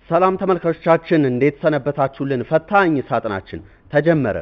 ሰላም ተመልካቾቻችን እንዴት ሰነበታችሁልን? ፈታኝ ሳጥናችን ተጀመረ።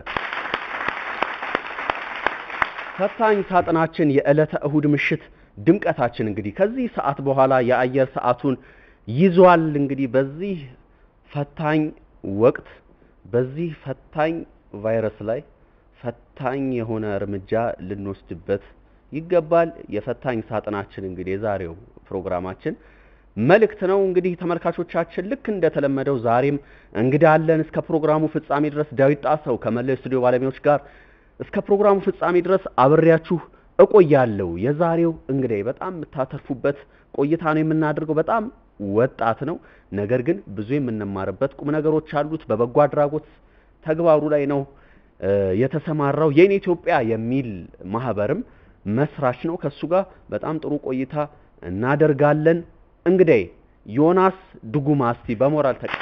ፈታኝ ሳጥናችን የዕለተ እሁድ ምሽት ድምቀታችን እንግዲህ ከዚህ ሰዓት በኋላ የአየር ሰዓቱን ይዟል። እንግዲህ በዚህ ፈታኝ ወቅት በዚህ ፈታኝ ቫይረስ ላይ ፈታኝ የሆነ እርምጃ ልንወስድበት ይገባል። የፈታኝ ሳጥናችን እንግዲህ የዛሬው ፕሮግራማችን መልእክት ነው። እንግዲህ ተመልካቾቻችን ልክ እንደተለመደው ዛሬም እንግዳ አለን። እስከ ፕሮግራሙ ፍጻሜ ድረስ ዳዊት ጣሰው ከመላው ስቱዲዮ ባለሙያዎች ጋር እስከ ፕሮግራሙ ፍጻሜ ድረስ አብሬያችሁ እቆያለሁ። የዛሬው እንግዲህ በጣም የምታተርፉበት ቆይታ ነው የምናደርገው። በጣም ወጣት ነው፣ ነገር ግን ብዙ የምንማርበት ቁም ነገሮች አሉት። በበጎ አድራጎት ተግባሩ ላይ ነው የተሰማራው። የኔ ኢትዮጵያ የሚል ማህበርም መስራች ነው። ከሱ ጋር በጣም ጥሩ ቆይታ እናደርጋለን። እንግዲህ ዮናስ ዱጉማ እስቲ በሞራል ተቀ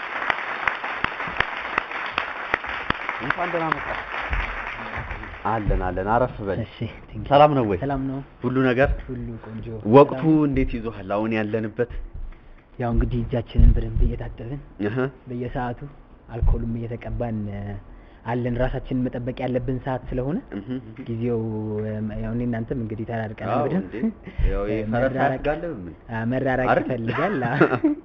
እንኳን ደህና መጣ። አለን አለን፣ አረፍ በል። እሺ ቴንክ ዩ። ሰላም ነው ወይ? ሰላም ነው፣ ሁሉ ነገር ሁሉ ቆንጆ። ወቅቱ ሰላም። እንዴት ይዞሃል? አሁን ያለንበት ያው እንግዲህ እጃችንን በደንብ እየታጠብን እህ በየሰዓቱ አልኮልም እየተቀባን እ፣ አለን ራሳችንን መጠበቅ ያለብን ሰዓት ስለሆነ እህ ጊዜው እም፣ ያው እኔ እናንተም እንግዲህ ተራርቀናል አዎ በደንብ እንዴ ያው ይሄ እ፣ ፈረስ መራራቅ- አያስጋልብም ምን? አ፣ መራራቅ አይደል? ይፈልጋል። አ።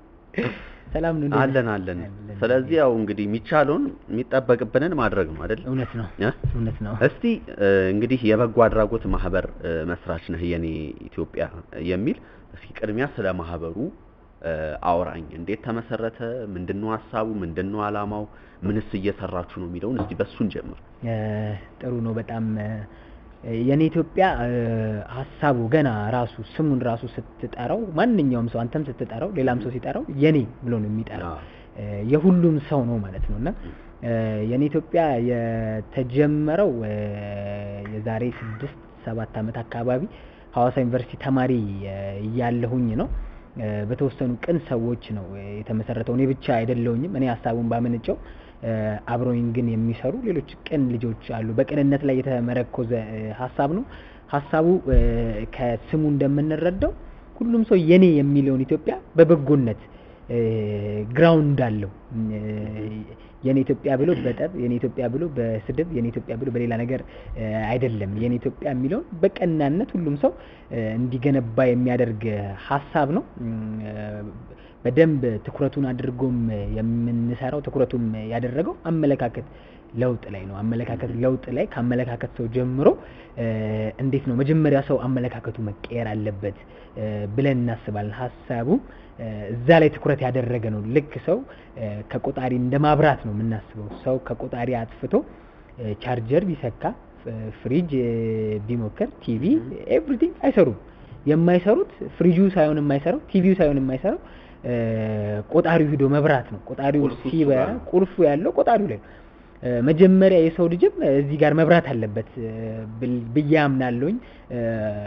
ሰላም ነው። እንዴት አለን ነህ? አለን። አለን። ስለዚህ ያው እንግዲህ የሚቻለውን የሚጠበቅብንን ማድረግ ነው አይደል? እውነት ነው እ? እውነት ነው። እስቲ እ፣ እንግዲህ የበጎ አድራጎት ማህበር እ፣ መስራች ነህ የኔ ኢትዮጵያ የሚል እስኪ ቅድሚያ ስለ ማህበሩ እ፣ አውራኝ። እንዴት ተመሰረተ? ምንድነው ሀሳቡ? ምንድነው አላማው? ምንስ እየሰራችሁ ነው የሚለውን እስቲ በሱን ጀምር። እ፣ ጥሩ ነው በጣም እ፣ የኔ ኢትዮጵያ እ፣ ሀሳቡ ገና ራሱ ስሙን ራሱ ስትጠራው ማንኛውም ሰው አንተም ስትጠራው ሌላም ሰው ሲጠራው የኔ ብሎ ነው የሚጠራው አዎ። እ፣ የሁሉም ሰው ነው ማለት ነው እና እ፣ የኔ ኢትዮጵያ የተጀመረው እ፣ የዛሬ ስድስት ሰባት ዓመት አካባቢ ሐዋሳ ዩኒቨርሲቲ ተማሪ እ፣ እያለሁኝ ነው እ፣ በተወሰኑ ቅን ሰዎች ነው እ፣ የተመሰረተው። እኔ ብቻ አይደለሁኝም። እኔ ሀሳቡን ባመነጨው እ፣ አብረውኝ ግን የሚሰሩ ሌሎች ቅን ልጆች አሉ። በቅንነት ላይ የተመረኮዘ እ፣ ሀሳብ ነው። ሀሳቡ እ፣ ከስሙ እንደምንረዳው ሁሉም ሰው የኔ የሚለውን ኢትዮጵያ በበጎነት እ፣ ግራውንድ አለው። እ፣ የኔ ኢትዮጵያ ብሎ በጠብ የኔ ኢትዮጵያ ብሎ በስድብ የኔ ኢትዮጵያ ብሎ በሌላ ነገር እ፣ አይደለም። የኔ ኢትዮጵያ የሚለውን በቀናነት ሁሉም ሰው እ፣ እንዲገነባ የሚያደርግ ሀሳብ ነው። እም፣ እ፣ በደንብ ትኩረቱን አድርጎም የምንሰራው ትኩረቱም ያደረገው አመለካከት ለውጥ ላይ ነው። አመለካከት ለውጥ ላይ ከአመለካከት ሰው ጀምሮ እ፣ እንዴት ነው መጀመሪያ ሰው አመለካከቱ መቀየር አለበት እ፣ ብለን እናስባለን። ሀሳቡ እ፣ እዛ ላይ ትኩረት ያደረገ ነው። ልክ ሰው እ፣ ከቆጣሪ እንደ ማብራት ነው የምናስበው። ሰው ከቆጣሪ አጥፍቶ እ፣ ቻርጀር ቢሰካ ፍ- ፍሪጅ እ፣ ቢሞክር ቲቪ ኤቭሪቲንግ አይሰሩም። የማይሰሩት ፍሪጁ ሳይሆን የማይሰራው ቲቪው ሳይሆን የማይሰራው እ፣ ቆጣሪው ሂዶ መብራት ነው። ቆጣሪው ቁልፉ እሱ ሲበራ ጋር ነው። ቁልፉ ያለው ቆጣሪው ላይ ነው። እ፣ መጀመሪያ የሰው ልጅም እዚህ ጋር መብራት አለበት እ፣ ብል- ብዬ አምናለሁኝ። እ፣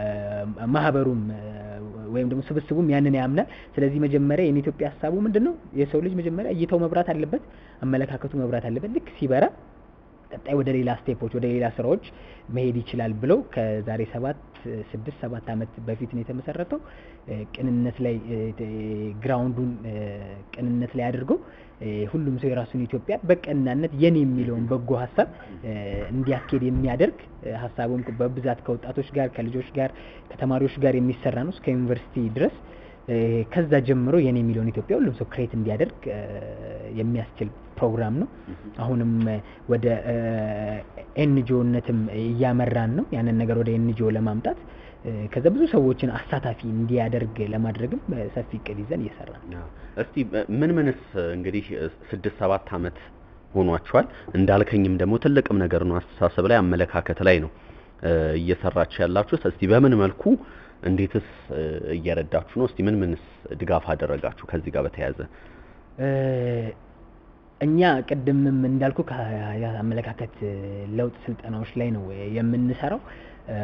ማህበሩም እ፣ ወይም ደግሞ ስብስቡም ያንን ያምናል። ስለዚህ መጀመሪያ የኔ ኢትዮጵያ ሀሳቡ ምንድን ነው? የሰው ልጅ መጀመሪያ እይታው መብራት አለበት፣ አመለካከቱ መብራት አለበት። ልክ ሲበራ ቀጣይ ወደ ሌላ ስቴፖች ወደ ሌላ ስራዎች መሄድ ይችላል ብለው ከዛሬ ሰባት ስድስት ሰባት ዓመት በፊት ነው የተመሰረተው። እ፣ ቅንነት ላይ እ፣ እ፣ ግራውንዱን እ፣ ቅንነት ላይ አድርገው እ፣ ሁሉም ሰው የራሱን ኢትዮጵያ በቀናነት የኔ የሚለውን በጎ ሀሳብ እ፣ እንዲያስኬድ የሚያደርግ እ፣ ሀሳቡም በብዛት ከወጣቶች ጋር ከልጆች ጋር ከተማሪዎች ጋር የሚሰራ ነው እስከ ዩኒቨርሲቲ ድረስ እ፣ ከዛ ጀምሮ የኔ የሚለውን ኢትዮጵያ ሁሉም ሰው ክሬት እንዲያደርግ እ፣ የሚያስችል ፕሮግራም ነው። አሁንም እ፣ ወደ ኤንጂኦነትም እያመራን ነው። ያንን ነገር ወደ ኤንጂኦ ለማምጣት እ፣ ከዛ ብዙ ሰዎችን አሳታፊ እንዲያደርግ ለማድረግም እ፣ ሰፊ እቅድ ይዘን እየሰራን ነው። አዎ። እስቲ በ- ምን ምንስ እንግዲህ ስድስት ሰባት ዓመት ሆኗችኋል። እንዳልከኝም ደግሞ ትልቅም ነገር ነው አስተሳሰብ ላይ አመለካከት ላይ ነው እ፣ እየሰራችሁ ያላችሁት። እስቲ በምን መልኩ እንዴትስ እ፣ እየረዳችሁ ነው? እስቲ ምን ምንስ ድጋፍ አደረጋችሁ ከዚህ ጋር በተያያዘ? እ፣ እኛ ቅድምም እንዳልኩ የአመለካከት ለውጥ ስልጠናዎች ላይ ነው የምንሰራው። እ፣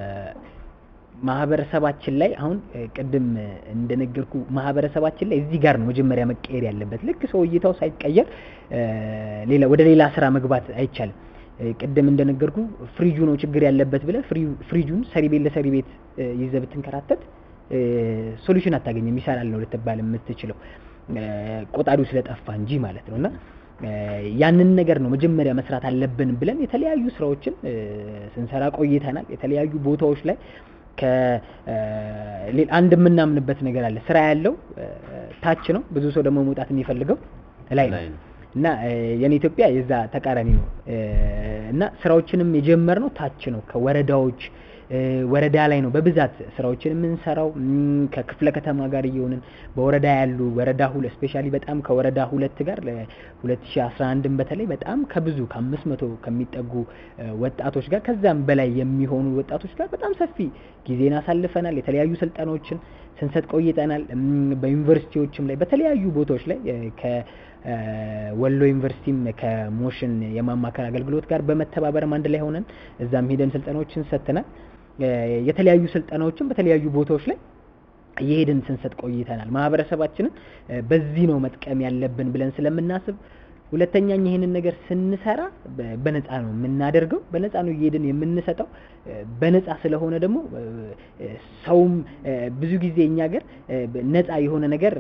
ማህበረሰባችን ላይ አሁን እ፣ ቅድም እንደነገርኩ ማህበረሰባችን ላይ እዚህ ጋር ነው መጀመሪያ መቀየር ያለበት። ልክ ሰው እይታው ሳይቀየር እ፣ ሌላ ወደ ሌላ ስራ መግባት አይቻልም። እ፣ ቅድም እንደነገርኩ ፍሪጁ ነው ችግር ያለበት ብለህ ፍሪ- ፍሪጁን ሰሪ ቤት ለሰሪ ቤት እ፣ ይዘህ ብትንከራተት ሶሉሽን አታገኝም። ይሰራል ነው ልትባል የምትችለው። ቆጣሪው ስለጠፋ እንጂ ማለት ነው እና ያንን ነገር ነው መጀመሪያ መስራት አለብን ብለን የተለያዩ ስራዎችን ስንሰራ ቆይተናል። የተለያዩ ቦታዎች ላይ አንድ የምናምንበት ነገር አለ። ስራ ያለው ታች ነው። ብዙ ሰው ደግሞ መውጣት የሚፈልገው ላይ ነው እና የኔ ኢትዮጵያ የዛ ተቃራኒ ነው እና ስራዎችንም የጀመርነው ታች ነው ከወረዳዎች ወረዳ ላይ ነው በብዛት ስራዎችን የምንሰራው ከክፍለ ከተማ ጋር እየሆንን በወረዳ ያሉ ወረዳ ሁለት ስፔሻሊ በጣም ከወረዳ ሁለት ጋር ለ2011 በተለይ በጣም ከብዙ ከአምስት መቶ ከሚጠጉ ወጣቶች ጋር ከዛም በላይ የሚሆኑ ወጣቶች ጋር በጣም ሰፊ ጊዜን አሳልፈናል። የተለያዩ ስልጠናዎችን ስንሰጥ ቆይተናል። በዩኒቨርሲቲዎችም ላይ በተለያዩ ቦታዎች ላይ ከወሎ ዩኒቨርሲቲም ከሞሽን የማማከር አገልግሎት ጋር በመተባበርም አንድ ላይ ሆነን እዛም ሄደን ስልጠናዎችን ሰጥተናል። የተለያዩ ስልጠናዎችን በተለያዩ ቦታዎች ላይ እየሄድን ስንሰጥ ቆይተናል። ማህበረሰባችንን በዚህ ነው መጥቀም ያለብን ብለን ስለምናስብ ሁለተኛ ይህንን ነገር ስንሰራ በነፃ ነው የምናደርገው። በነፃ ነው እየሄድን የምንሰጠው። በነፃ ስለሆነ ደግሞ ሰውም ብዙ ጊዜ እኛ ሀገር ነፃ የሆነ ነገር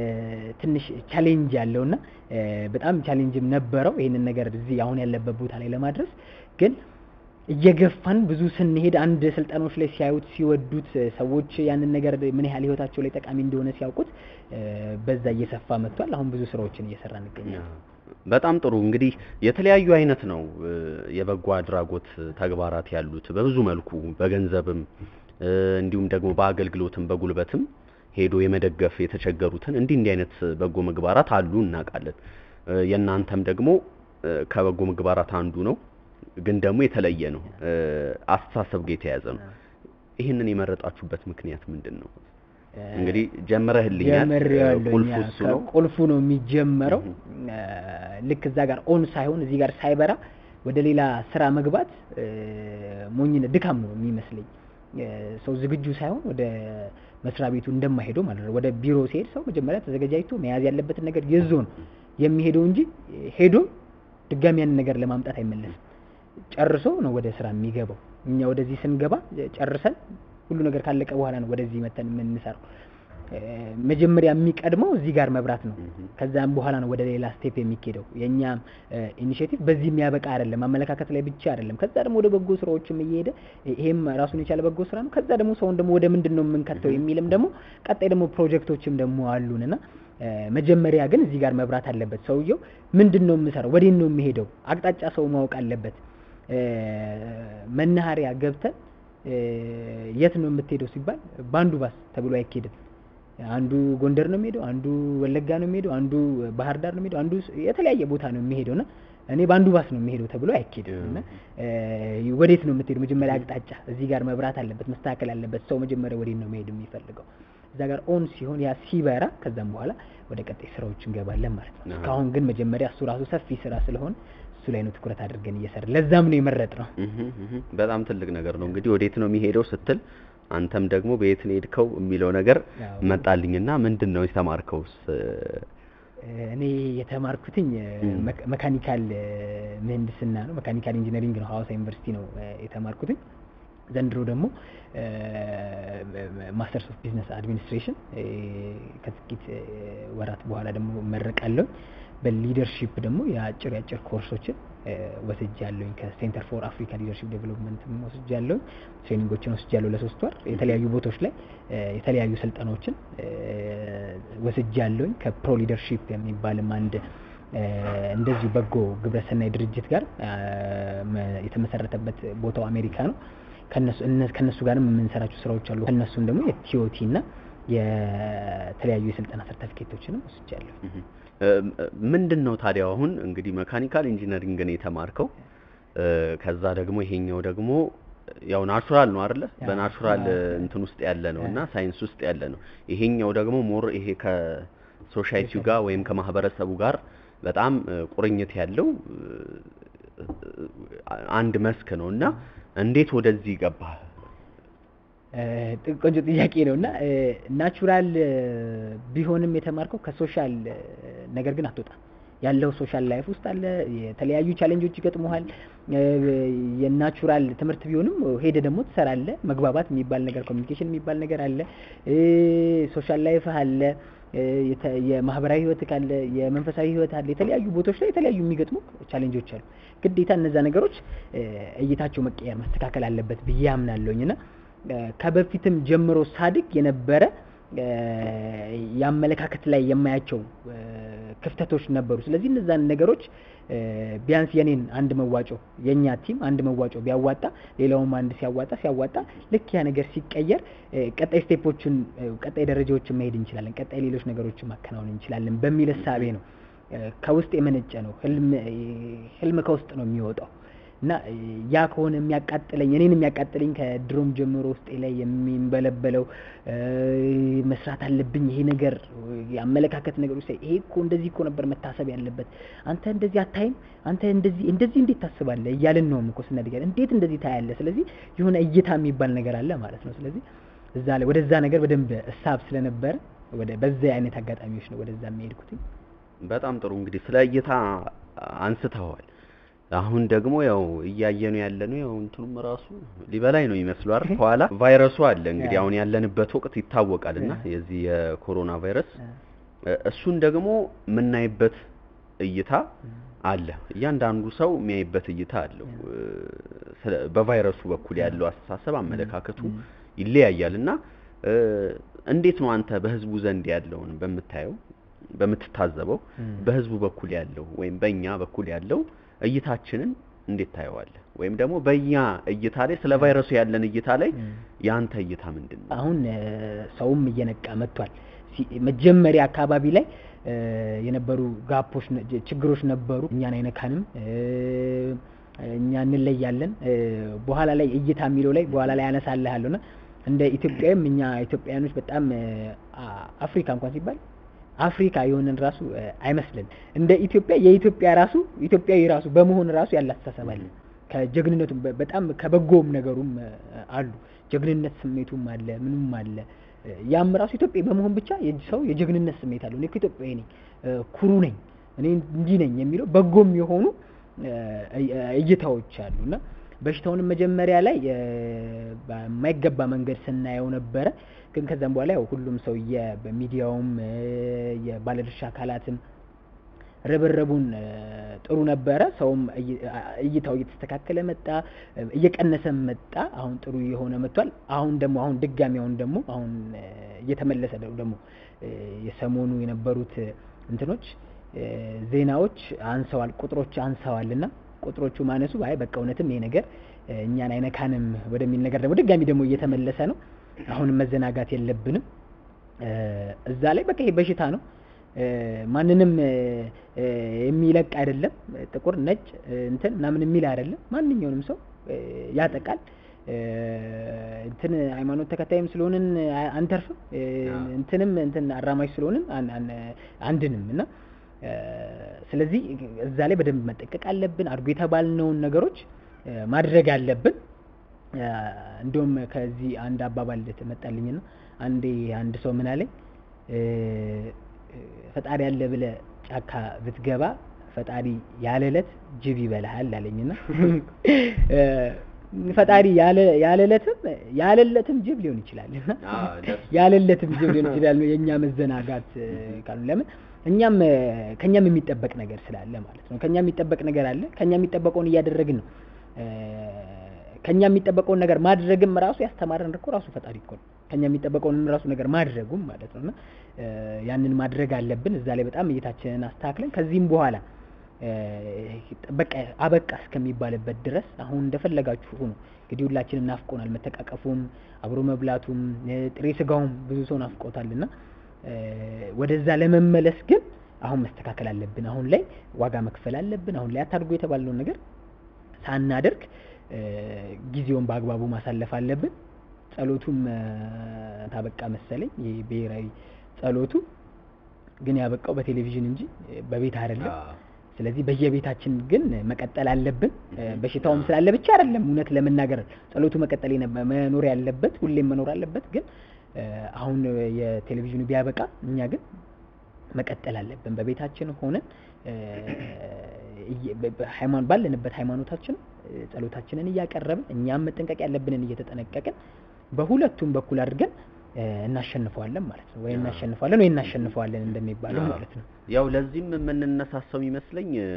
ትንሽ ቻሌንጅ ያለውና በጣም ቻሌንጅም ነበረው ይህንን ነገር እዚህ አሁን ያለበት ቦታ ላይ ለማድረስ ግን እየገፋን ብዙ ስንሄድ አንድ ስልጠናዎች ላይ ሲያዩት ሲወዱት ሰዎች ያንን ነገር ምን ያህል ህይወታቸው ላይ ጠቃሚ እንደሆነ ሲያውቁት በዛ እየሰፋ መጥቷል። አሁን ብዙ ስራዎችን እየሰራ እንገኛለን። በጣም ጥሩ እንግዲህ የተለያዩ አይነት ነው የበጎ አድራጎት ተግባራት ያሉት በብዙ መልኩ በገንዘብም እንዲሁም ደግሞ በአገልግሎትም በጉልበትም ሄዶ የመደገፍ የተቸገሩትን እንዲህ እንዲህ አይነት በጎ ምግባራት አሉ እናውቃለን። የእናንተም ደግሞ ከበጎ ምግባራት አንዱ ነው፣ ግን ደግሞ የተለየ ነው። አስተሳሰብ ጋር የተያያዘ ነው። ይህንን የመረጣችሁበት ምክንያት ምንድን ነው? እንግዲህ ጀምረህልኛል። ቁልፉ እሱ ነው። ቁልፉ ነው የሚጀመረው። ልክ እዛ ጋር ኦን ሳይሆን እዚህ ጋር ሳይበራ ወደ ሌላ ስራ መግባት ሞኝነት፣ ድካም ነው የሚመስለኝ። ሰው ዝግጁ ሳይሆን ወደ መስሪያ ቤቱ እንደማይሄደው ማለት ነው። ወደ ቢሮ ሲሄድ ሰው መጀመሪያ ተዘጋጃጅቶ መያዝ ያለበትን ነገር ይዞ ነው የሚሄደው እንጂ ሄዶ ድጋሚ ያንን ነገር ለማምጣት አይመለስም። ጨርሶ ነው ወደ ስራ የሚገባው። እኛ ወደዚህ ስንገባ ጨርሰን ሁሉ ነገር ካለቀ በኋላ ነው ወደዚህ መተን የምንሰራው። መጀመሪያ የሚቀድመው እዚህ ጋር መብራት ነው። ከዛም በኋላ ነው ወደ ሌላ ስቴፕ የሚኬደው። የኛ ኢኒሼቲቭ በዚህ የሚያበቃ አይደለም፣ አመለካከት ላይ ብቻ አይደለም። ከዛ ደግሞ ወደ በጎ ስራዎችም እየሄደ ይሄም ራሱን የቻለ በጎ ስራ ነው። ከዛ ደግሞ ሰውን ደግሞ ወደ ምንድን ነው የምንከተው የሚልም ደግሞ ቀጣይ ደግሞ ፕሮጀክቶችም ደግሞ አሉን እና መጀመሪያ ግን እዚህ ጋር መብራት አለበት። ሰውየው ምንድን ነው የምሰራው፣ ወዴት ነው የሚሄደው፣ አቅጣጫ ሰው ማወቅ አለበት። መናኸሪያ ገብተን የት ነው የምትሄደው ሲባል በአንዱ ባስ ተብሎ አይኬድም። አንዱ ጎንደር ነው የሚሄደው፣ አንዱ ወለጋ ነው የሚሄደው፣ አንዱ ባህር ዳር ነው የሚሄደው፣ አንዱ የተለያየ ቦታ ነው የሚሄደው እና እኔ በአንዱ ባስ ነው የሚሄደው ተብሎ አይኬድም። እና ወዴት ነው የምትሄደው? መጀመሪያ አቅጣጫ እዚህ ጋር መብራት አለበት፣ መስተካከል አለበት። ሰው መጀመሪያ ወዴት ነው መሄድ የሚፈልገው? እዛ ጋር ኦን ሲሆን ያ ሲበራ ከዛም በኋላ ወደ ቀጣይ ስራዎች እንገባለን ማለት ነው። እስካሁን ግን መጀመሪያ እሱ ራሱ ሰፊ ስራ ስለሆነ እሱ ላይ ነው ትኩረት አድርገን እየሰራ ለዛም ነው የመረጥ ነው። በጣም ትልቅ ነገር ነው እንግዲህ ወዴት ነው የሚሄደው ስትል አንተም ደግሞ በየት ነው የሄድከው የሚለው ነገር መጣልኝና ምንድን ነው የተማርከውስ? እኔ የተማርኩትኝ መካኒካል ምህንድስና ነው። መካኒካል ኢንጂነሪንግ ነው፣ ሀዋሳ ዩኒቨርሲቲ ነው የተማርኩትኝ። ዘንድሮ ደግሞ ማስተርስ ኦፍ ቢዝነስ አድሚኒስትሬሽን ከጥቂት ወራት በኋላ ደግሞ እመረቃለሁ። በሊደርሺፕ ደግሞ የአጭር የአጭር ኮርሶችን ወስጃለሁኝ ከሴንተር ፎር አፍሪካ ሊደርሺፕ ዴቨሎፕመንት ወስጃለሁኝ። ትሬኒንጎችን ወስጃለሁ ለሶስት ወር የተለያዩ ቦታዎች ላይ የተለያዩ ስልጠናዎችን ወስጃለሁኝ። ከፕሮ ሊደርሺፕ የሚባልም አንድ እንደዚሁ በጎ ግብረሰናይ ድርጅት ጋር የተመሰረተበት ቦታው አሜሪካ ነው። ከነሱ ጋርም የምንሰራቸው ስራዎች አሉ። ከነሱም ደግሞ የቲኦቲ እና የተለያዩ የስልጠና ሰርተፊኬቶችንም ወስጃለሁ። ምንድን ነው ታዲያ አሁን እንግዲህ መካኒካል ኢንጂነሪንግን የተማርከው ከዛ ደግሞ ይሄኛው ደግሞ ያው ናቹራል ነው አይደለ? በናቹራል እንትን ውስጥ ያለ ነው እና ሳይንስ ውስጥ ያለ ነው። ይሄኛው ደግሞ ሞር ይሄ ከሶሻይቲው ጋር ወይም ከማህበረሰቡ ጋር በጣም ቁርኝት ያለው አንድ መስክ ነው እና እንዴት ወደዚህ ገባህ? ቆንጆ ጥያቄ ነው እና ናቹራል ቢሆንም የተማርከው ከሶሻል ነገር ግን አትወጣም። ያለው ሶሻል ላይፍ ውስጥ አለ። የተለያዩ ቻሌንጆች ይገጥሙሃል። የናቹራል ትምህርት ቢሆንም ሄደ ደግሞ ትሰራለ። መግባባት የሚባል ነገር፣ ኮሚኒኬሽን የሚባል ነገር አለ። ሶሻል ላይፍ አለ። እ፣ የተ- የማህበራዊ ህይወት ካለ የመንፈሳዊ ህይወት አለ የተለያዩ ቦታዎች ላይ የተለያዩ የሚገጥሙ ቻሌንጆች አሉ። ግዴታ እነዛ ነገሮች እ፣ እይታቸው መቀየር መስተካከል አለበት ብዬ አምናለሁኝ እና እ፣ ከበፊትም ጀምሮ ሳድግ የነበረ እ፣ የአመለካከት ላይ የማያቸው እ፣ ክፍተቶች ነበሩ። ስለዚህ እነዛን ነገሮች እ፣ ቢያንስ የኔን አንድ መዋጮ የእኛ ቲም አንድ መዋጮ ቢያዋጣ ሌላውም አንድ ሲያዋጣ ሲያዋጣ ልክ ያ ነገር ሲቀየር እ፣ ቀጣይ ስቴፖችን እ፣ ቀጣይ ደረጃዎችን መሄድ እንችላለን፣ ቀጣይ ሌሎች ነገሮችን ማከናወን እንችላለን በሚል እሳቤ ነው። እ፣ ከውስጥ የመነጨ ነው። ህልም እ፣ ህልም ከውስጥ ነው የሚወጣው እና እ፣ ያ ከሆነ የሚያቃጥለኝ እኔን የሚያቃጥለኝ ከድሮም ጀምሮ ውስጤ ላይ የሚንበለበለው እ፣ መስራት አለብኝ ይሄ ነገር እ፣ የአመለካከት ነገሮች ላይ ይሄ እኮ እንደዚህ እኮ ነበር መታሰብ ያለበት አንተ እንደዚህ አታይም አንተ እንደዚህ እንደዚህ እንዴት ታስባለህ እያልን ነው እኮ ስናድግ እንዴት እንደዚህ ታያለህ ስለዚህ የሆነ እይታ የሚባል ነገር አለ ማለት ነው ስለዚህ እዛ ላይ ወደዛ ነገር በደንብ እሳብ ስለነበረ ወደ በዛ አይነት አጋጣሚዎች ነው ወደዛ የሚሄድኩት በጣም ጥሩ እንግዲህ ስለ እይታ አንስተዋል። አሁን ደግሞ ያው እያየኑ ያለነው ያው እንትኑም ራሱ ሊበላይ ነው ይመስሉ አይደል? ከኋላ ቫይረሱ አለ እንግዲህ ያ። አሁን ያለንበት ወቅት ይታወቃልና ያ። የዚህ የኮሮና ቫይረስ እ፣ እሱን ደግሞ የምናይበት እይታ አለ። እያንዳንዱ ሰው የሚያይበት እይታ አለው። እ፣ ስለ- በቫይረሱ በኩል ያለው አስተሳሰብ አመለካከቱ ይለያያል እና እ፣ እንዴት ነው አንተ በህዝቡ ዘንድ ያለውን በምታየው በምትታዘበው በህዝቡ በኩል ያለው ወይም በእኛ በኩል ያለው እይታችንን እንዴት ታየዋለህ? ወይም ደግሞ በእኛ እይታ ላይ ስለ ቫይረሱ ያለን እይታ ላይ የአንተ እይታ ምንድን ነው? አሁን እ፣ ሰውም እየነቃ መጥቷል። ሲ- መጀመሪያ አካባቢ ላይ እ፣ የነበሩ ጋፖች ነ- ጅ- ችግሮች ነበሩ። እኛን አይነካንም፣ እ፣ እኛ እንለያለን። እ፣ በኋላ ላይ እይታ የሚለው ላይ በኋላ ላይ አነሳልሃለሁ እና እንደ ኢትዮጵያዊም እኛ ኢትዮጵያውያኖች በጣም እ፣ አ- አፍሪካ እንኳን ሲባል አፍሪካ የሆነን ራሱ እ፣ አይመስልን። እንደ ኢትዮጵያ የኢትዮጵያ ራሱ ኢትዮጵያዊ ራሱ በመሆን ራሱ ያለ አስተሳሰብ አለ። ከጀግንነቱም በ- በጣም ከበጎም ነገሩም እ፣ አሉ። ጀግንነት ስሜቱም አለ፣ ምኑም አለ። እ፣ ያም ራሱ ኢትዮጵያዊ በመሆን ብቻ የጅ- ሰው የጀግንነት ስሜት አለው። እኔ እኮ ኢትዮጵያዊ ነኝ፣ እ፣ ኩሩ ነኝ፣ እኔ እንዲህ ነኝ የሚለው በጎም የሆኑ እ፣ እይ- እይታዎች አሉ እና በሽታውንም መጀመሪያ ላይ እ፣ በማይገባ መንገድ ስናየው ነበረ። ግን ከዛም በኋላ ያው ሁሉም ሰው የ- በሚዲያውም እ፣ የባለድርሻ አካላትም ርብርቡን እ፣ ጥሩ ነበረ። ሰውም እይ- አ- እይታው እየተስተካከለ መጣ፣ እ፣ እየቀነሰ መጣ። አሁን ጥሩ የሆነ መጥቷል። አሁን ደግሞ አሁን ድጋሚ አሁን ደግሞ አሁን እ፣ እየተመለሰ ነው ደግሞ እ፣ የሰሞኑ የነበሩት እ፣ እንትኖች እ፣ ዜናዎች አንሰዋል፣ ቁጥሮች አንሰዋል እና ቁጥሮቹ ማነሱ አይ በቃ እውነትም ይሄ ነገር እ፣ እኛን አይነካንም ወደሚል ነገር ደግሞ ድጋሚ ደግሞ እየተመለሰ ነው። አሁንም መዘናጋት የለብንም። እ፣ እዛ ላይ በቃ ይሄ በሽታ ነው። እ፣ ማንንም እ፣ እ፣ የሚለቅ አይደለም። ጥቁር፣ ነጭ እ፣ እንትን ምናምን የሚል አይደለም። ማንኛውንም ሰው እ፣ ያጠቃል። እ፣ እንትን ሃይማኖት ተከታይም ስለሆንን አ- አንተርፍም። እ፣ አዎ። እንትንም እንትን አራማጅ ስለሆንን አን- አን- አንድንም እና እ፣ ስለዚህ እዛ ላይ በደንብ መጠቀቅ አለብን። አድርጎ የተባልነውን ነገሮች እ፣ ማድረግ አለብን። እ፣ እንደውም ከዚህ አንድ አባባል መጣልኝና አንዴ አንድ ሰው ምን አለኝ እ፣ ፈጣሪ ያለ ብለ ጫካ ብትገባ ፈጣሪ ያለ ዕለት ጅብ ይበልሃል አለኝና እ፣ ፈጣሪ ያለ ያለ ዕለትም ያለለትም ጅብ ሊሆን ይችላል እና አዎ፣ ለሱ- ያለለትም ጅብ ሊሆን ይችላል ነው የእኛ መዘናጋት እ፣ ካሉ ለምን እኛም እ፣ ከእኛም የሚጠበቅ ነገር ስላለ ማለት ነው። ከእኛ የሚጠበቅ ነገር አለ። ከእኛ የሚጠበቀውን እያደረግን ነው። እ፣ ከእኛ የሚጠበቀውን ነገር ማድረግም ራሱ ያስተማረን እኮ ራሱ ፈጣሪ እኮ ነው። ከእኛ የሚጠበቀውንም ራሱ ነገር ማድረጉም ማለት ነው እና እ፣ ያንን ማድረግ አለብን። እዛ ላይ በጣም እይታችንን አስተካክለን ከዚህም በኋላ እ፣ በቃ አበቃ እስከሚባልበት ድረስ አሁን እንደፈለጋችሁ ሁኑ። እንግዲህ ሁላችንም ናፍቆናል፣ መተቃቀፉም አብሮ መብላቱም እ፣ ጥሬ ስጋውም ብዙ ሰው ናፍቆታልና እ፣ ወደዛ ለመመለስ ግን አሁን መስተካከል አለብን። አሁን ላይ ዋጋ መክፈል አለብን። አሁን ላይ አታድርጎ የተባልነውን ነገር ሳናደርግ እ፣ ጊዜውን በአግባቡ ማሳለፍ አለብን። ጸሎቱም እ፣ ታበቃ መሰለኝ። ይሄ ብሔራዊ ጸሎቱ ግን ያበቃው በቴሌቪዥን እንጂ እ፣ በቤት አይደለም። አዎ። ስለዚህ በየቤታችን ግን መቀጠል አለብን። እ፣ በሽታውም ስላለ ብቻ አይደለም እውነት ለመናገር ጸሎቱ መቀጠል የነበ- መኖር ያለበት ሁሌም መኖር አለበት። ግን እ፣ አሁን የቴሌቪዥኑ ቢያበቃ እኛ ግን መቀጠል አለብን። በቤታችን ሆነን እ፣ እየ- በ- በሃይማኖት ባለንበት ሃይማኖታችን እ፣ ጸሎታችንን እያቀረብን እኛም መጠንቀቅ ያለብንን እየተጠነቀቅን በሁለቱም በኩል አድርገን እ፣ እናሸንፈዋለን ማለት ነው። ወይ እናሸንፈዋለን ወይ እናሸንፈዋለን እንደሚባለው ማለት ነው። ያው ለዚህም የምንነሳሰው ይመስለኝ እ፣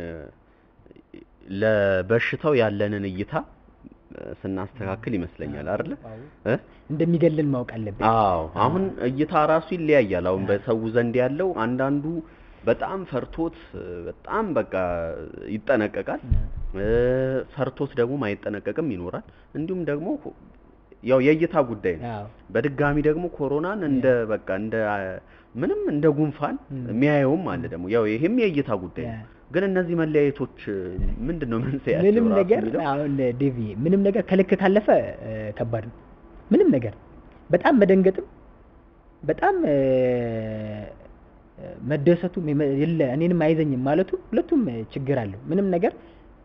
ለበሽታው ያለንን እይታ እ፣ ስናስተካክል ይመስለኛል አይደለ እ? እንደሚገልን ማወቅ አለብን። አዎ አሁን እይታ ራሱ ይለያያል። አሁን በሰው ዘንድ ያለው አንዳንዱ በጣም ፈርቶት እ፣ በጣም በቃ ይጠነቀቃል። እ፣ ፈርቶት ደግሞ ማይጠነቀቅም ይኖራል። እንዲሁም ደግሞ ያው የእይታ ጉዳይ ነው። አዎ በድጋሚ ደግሞ ኮሮናን እንደ በቃ እንደ አ፣ ምንም እንደ ጉንፋን ም። የሚያየውም አለ ደግሞ ያው ይሄም የእይታ ጉዳይ ነው። ያ። ግን እነዚህ መለያየቶች ምንድን ነው መንስኤያቸው? ምንም ራሱ ነገር የሚለው? አሁን ዴቪ ምንም ነገር ከልክ ካለፈ እ፣ ከባድ ነው። ምንም ነገር በጣም መደንገጥም በጣም እ፣ እ፣ መደሰቱም የመ- የለ እኔንም አይዘኝም ማለቱ ሁለቱም እ፣ ችግር አለው። ምንም ነገር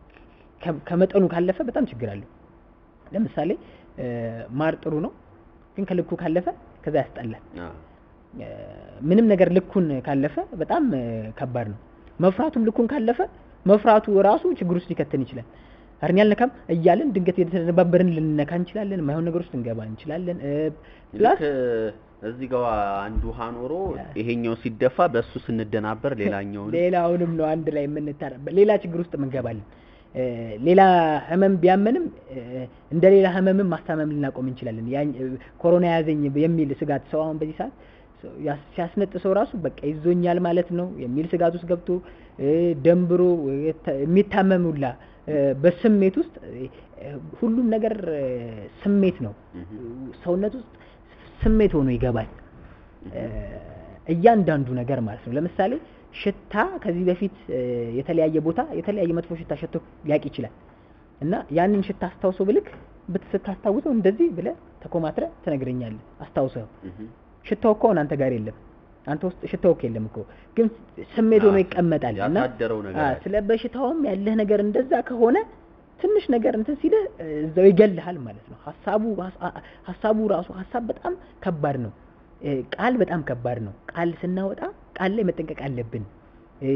ከ- ከመጠኑ ካለፈ በጣም ችግር አለው። ለምሳሌ እ፣ ማር ጥሩ ነው፣ ግን ከልኩ ካለፈ ከዛ ያስጠላል። አዎ። እ፣ ምንም ነገር ልኩን ካለፈ በጣም እ፣ ከባድ ነው። መፍራቱም ልኩን ካለፈ መፍራቱ ራሱ ችግር ውስጥ ሊከተን ይችላል። አርኛ አልነካም እያልን ድንገት የተነባበርን ልንነካ እንችላለን። ማይሆን ነገር ውስጥ ልንገባ እንችላለን። እ፣ ፕላስ ልክ እዚህ ጋር አንድ ውሃ ኖሮ ይሄኛው ሲደፋ በእሱ ስንደናበር ሌላኛውን ሌላውንም ነው አንድ ላይ የምንታረበት ሌላ ችግር ውስጥ እንገባለን። እ፣ ሌላ ህመም ቢያመንም እ፣ እንደ ሌላ ህመምም ማስታመም ልናቆም እንችላለን። ያን እ፣ ኮሮና ያዘኝ የሚል ስጋት ሰው አሁን በዚህ ሰዓት ሰው ያስ- ሲያስነጥሰው ራሱ በቃ ይዞኛል ማለት ነው የሚል ስጋት ውስጥ ገብቶ እ፣ ደንብሮ እ፣ የተ- የሚታመም ሁላ እ፣ በስሜት ውስጥ እ፣ ሁሉም ነገር እ፣ ስሜት ነው። ሰውነት ውስጥ ስሜት ሆኖ ይገባል። እ፣ እያንዳንዱ ነገር ማለት ነው። ለምሳሌ ሽታ ከዚህ በፊት እ፣ የተለያየ ቦታ የተለያየ መጥፎ ሽታ ሸቶ ሊያውቅ ይችላል እና ያንን ሽታ አስታውሶ ብልክ ብትስታስታውሰው እንደዚህ ብለህ ተኮማትረ ትነግረኛለህ አስታውሰው እህ። ሽታው እኮ አሁን አንተ ጋር የለም። አንተ ውስጥ ሽታው እኮ የለም እኮ ግን ስሜት ሆኖ አዎ፣ ይቀመጣል እና ያሳደረው ነገር አዎ፣ አለ። ስለ በሽታውም ያለህ ነገር እንደዛ ከሆነ ትንሽ ነገር እንትን ሲልህ እ፣ እዛው ይገልሃል ማለት ነው። ሀሳቡ ሀሳ- ሀሳቡ ራሱ ሀሳብ በጣም ከባድ ነው። እ፣ ቃል በጣም ከባድ ነው። ቃል ስናወጣ ቃል ላይ መጠንቀቅ አለብን። እ፣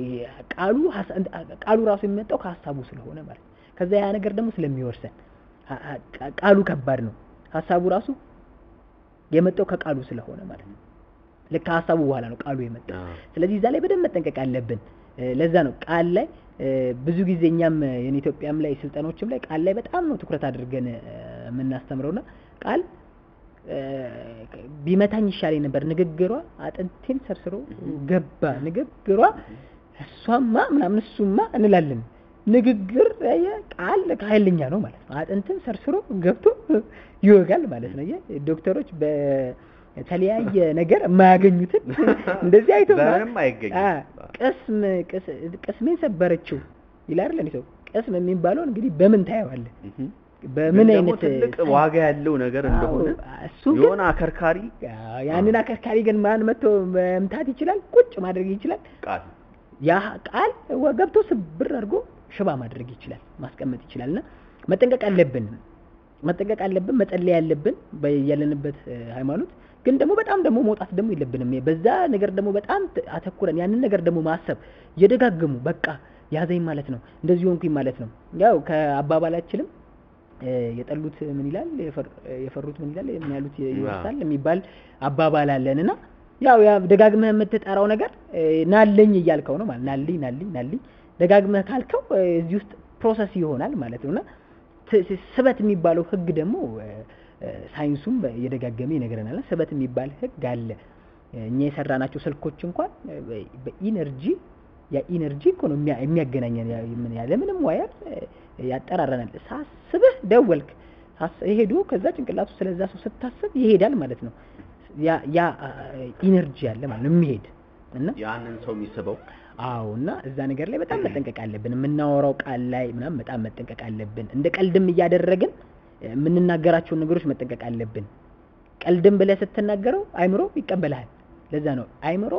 ቃሉ ሀሳ- ቃሉ ራሱ የሚመጣው ከሀሳቡ ስለሆነ ማለት ነው። ከዛ ያ ነገር ደግሞ ስለሚወርሰን ሀ- ሀ- ቃሉ ከባድ ነው። ሀሳቡ ራሱ የመጣው ከቃሉ ስለሆነ ማለት ነው። ልክ ከሀሳቡ በኋላ ነው ቃሉ የመጣው። አዎ። ስለዚህ እዛ ላይ በደንብ መጠንቀቅ አለብን። እ፣ ለዛ ነው ቃል ላይ እ፣ ብዙ ጊዜ እኛም እ፣ የኔ ኢትዮጵያም ላይ ስልጠኖችም ላይ ቃል ላይ በጣም ነው ትኩረት አድርገን እ፣ የምናስተምረውና ቃል እ፣ ቢመታኝ ይሻለኝ ነበር ንግግሯ አጥንቴን ሰርስሮ ገባ ንግግሯ እሷማ ምናምን እሱማ እንላለን። ንግግር ያየ ቃል ኃይለኛ ነው ማለት ነው። አጥንትን ሰርስሮ ገብቶ ይወጋል ማለት ነው። አየህ ዶክተሮች በተለያየ ነገር የማያገኙትን እንደዚህ አይቶ በምንም አይገኝም። አ፣ ቅስም ቅስ- ቅስሜን ሰበረችው ይላል አይደል ሰው ቅስም የሚባለው እንግዲህ በምን ታየዋለህ? እህ። በምን ግን ደግሞ አይነት ትልቅ ሳይንስ- ዋጋ ያለው ነገር እንደሆነ አዎ፣ እሱ ግን የሆነ አከርካሪ አዎ፣ ያንን አከርካሪ ግን ማን መጥቶ መምታት ይችላል? ቁጭ ማድረግ ይችላል። ቃል ያ ቃል ወ- ገብቶ ስብር አድርጎ ሽባ ማድረግ ይችላል፣ ማስቀመጥ ይችላል። እና መጠንቀቅ አለብን መጠንቀቅ አለብን፣ መጸለይ ያለብን ያለንበት እ፣ ሃይማኖት ግን ደግሞ በጣም ደግሞ መውጣት ደግሞ የለብንም። በዛ ነገር ደግሞ በጣም ት- አተኩረን ያንን ነገር ደግሞ ማሰብ የደጋገሙ በቃ ያዘኝ ማለት ነው፣ እንደዚህ ሆንኩኝ ማለት ነው። ያው ከአባባላችንም እ፣ የጠሉት ምን ይላል የፈር- የፈሩት ምን ይላል ምን ያሉት ይወርሳል የሚባል አባባል አለን እና ያው ያ ደጋግመህ የምትጠራው ነገር እ፣ ናለኝ እያልከው ነው ማለት ናልኝ ናልኝ ናልኝ ደጋግመህ ካልከው እ፣ እዚህ ውስጥ ፕሮሰስ ይሆናል ማለት ነውና ት- ት- ስበት የሚባለው ህግ ደግሞ እ፣ እ፣ ሳይንሱም በ- እየደጋገመ ይነግረናል። ስበት የሚባል ህግ አለ። እኛ የሰራናቸው ስልኮች እንኳን እ፣ በ- በኢነርጂ ያ ኢነርጂ እኮ ነው የሚያ- የሚያገናኘን ያ- ምን ያለ ምንም ዋየር እ፣ ያጠራረናል። ሳስብህ ደወልክ ሳስ- ሄዶ ከዛ ጭንቅላቱ ስለዛ ሰው ስታስብ ይሄዳል ማለት ነው። ያ ያ ኢነርጂ አለ ማለት ነው የሚሄድ እና ያንን ሰው የሚስበው አዎ እና እዛ ነገር ላይ በጣም መጠንቀቅ አለብን። የምናወራው ቃል ላይ ምናምን በጣም መጠንቀቅ አለብን። እንደ ቀልድም እያደረግን እ፣ የምንናገራቸውን ነገሮች መጠንቀቅ አለብን። ቀልድም ብለህ ስትናገረው አይምሮ ይቀበልሃል። ለዛ ነው አይምሮ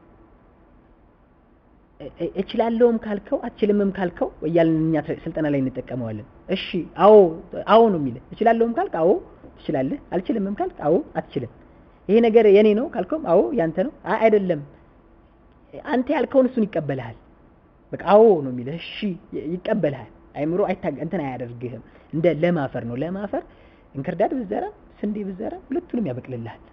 እ- እ- እችላለሁም ካልከው አትችልምም ካልከው እያልን እኛ ተ- ስልጠና ላይ እንጠቀመዋለን። እሺ አዎ አዎ ነው የሚልህ። እችላለሁም ካልክ አዎ ትችላለህ፣ አልችልምም ካልክ አዎ አትችልም። ይሄ ነገር የኔ ነው ካልከውም አዎ ያንተ ነው። አይ አይደለም አንተ ያልከውን እሱን ይቀበልሃል። በቃ አዎ ነው የሚልህ። እሺ ይ- ይቀበልሃል። አይምሮ አይታገ እንትን አያደርግህም። እንደ ለም አፈር ነው። ለም አፈር እንክርዳድ ብዘራ ስንዴ ብዘራ ሁለቱንም ያበቅልልሃል።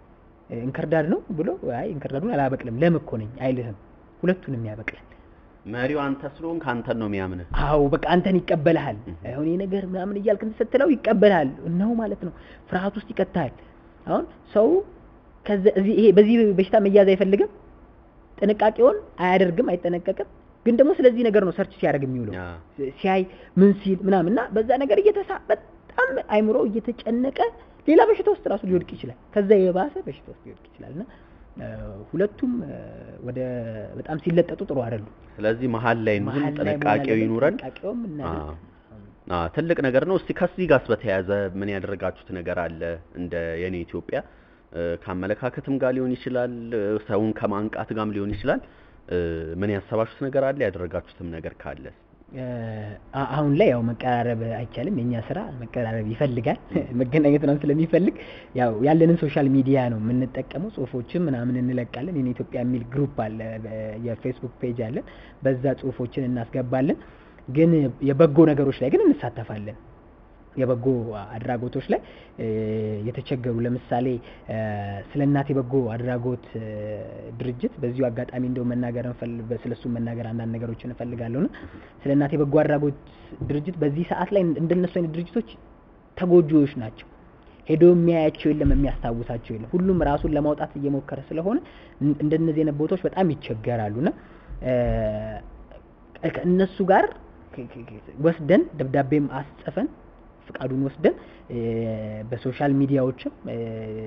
እንክርዳድ ነው ብሎ አይ እንክርዳዱን አላበቅልም ለም እኮ ነኝ አይልህም። ሁለቱንም ያበቅላል። መሪው አንተ ስለሆንክ አንተን ነው የሚያምንህ። አዎ በቃ አንተን ይቀበልሃል። አሁን ይሄ ነገር ምናምን እያልክ እንትን ስትለው ይቀበልሃል ነው ማለት ነው። ፍርሃት ውስጥ ይከትሃል። አሁን ሰው ከዚ እዚህ ይሄ በዚህ በሽታ መያዝ አይፈልግም፣ ጥንቃቄውን አያደርግም፣ አይጠነቀቅም። ግን ደግሞ ስለዚህ ነገር ነው ሰርች ሲያደርግ የሚውለው አ፣ ሲያይ ምን ሲል ምናምን እና በዛ ነገር እየተሳ በጣም አይምሮ እየተጨነቀ ሌላ በሽታ ውስጥ ራሱ ሊወድቅ ይችላል። ከዛ የባሰ በሽታ ውስጥ ሊወድቅ ይችላል እና እ፣ ሁለቱም እ፣ ወደ በጣም ሲለጠጡ ጥሩ አይደሉም። ስለዚህ መሀል ላይ እንሁን፣ መሀል ላይ መሆን ጥንቃቄው አለበት። ይኑረን። ጥንቃቄውም እናድርግ። አ፣ ትልቅ ነገር ነው። እስቲ ከዚህ ጋርስ በተያያዘ ምን ያደረጋችሁት ነገር አለ? እንደ የኔ ኢትዮጵያ እ፣ ከአመለካከትም ጋር ሊሆን ይችላል፣ እ፣ ሰውን ከማንቃት ጋርም ሊሆን ይችላል። እ፣ ምን ያሰባችሁት ነገር አለ? ያደረጋችሁትም ነገር ካለ እ፣ አ- አሁን ላይ ያው መቀራረብ አይቻልም። የኛ ስራ መቀራረብ ይፈልጋል። መገናኘት ምናምን ስለሚፈልግ ያው ያለንን ሶሻል ሚዲያ ነው የምንጠቀመው። ጽሁፎችን ምናምን እንለቃለን። የኔ ኢትዮጵያ የሚል ግሩፕ አለ፣ በ- የፌስቡክ ፔጅ አለን። በዛ ጽሁፎችን እናስገባለን። ግን የበጎ ነገሮች ላይ ግን እንሳተፋለን። የበጎ አድራጎቶች ላይ እ፣ የተቸገሩ ለምሳሌ እ፣ ስለ እናት የበጎ አድራጎት እ፣ ድርጅት በዚሁ አጋጣሚ እንደው መናገር እንፈል- ስለሱ መናገር አንዳንድ ነገሮችን እፈልጋለሁ ና ስለ እናት የበጎ አድራጎት ድርጅት በዚህ ሰዓት ላይ እንደነሱ አይነት ድርጅቶች ተጎጂዎች ናቸው። ሄዶ የሚያያቸው የለም፣ የሚያስታውሳቸው የለም። ሁሉም ራሱን ለማውጣት እየሞከረ ስለሆነ እን- እንደነዚህ አይነት ቦታዎች በጣም ይቸገራሉ ና ከእነሱ ጋር ከ- ከ- ከ- ወስደን ደብዳቤም አስጽፈን ፍቃዱን ወስደን እ፣ በሶሻል ሚዲያዎችም እ፣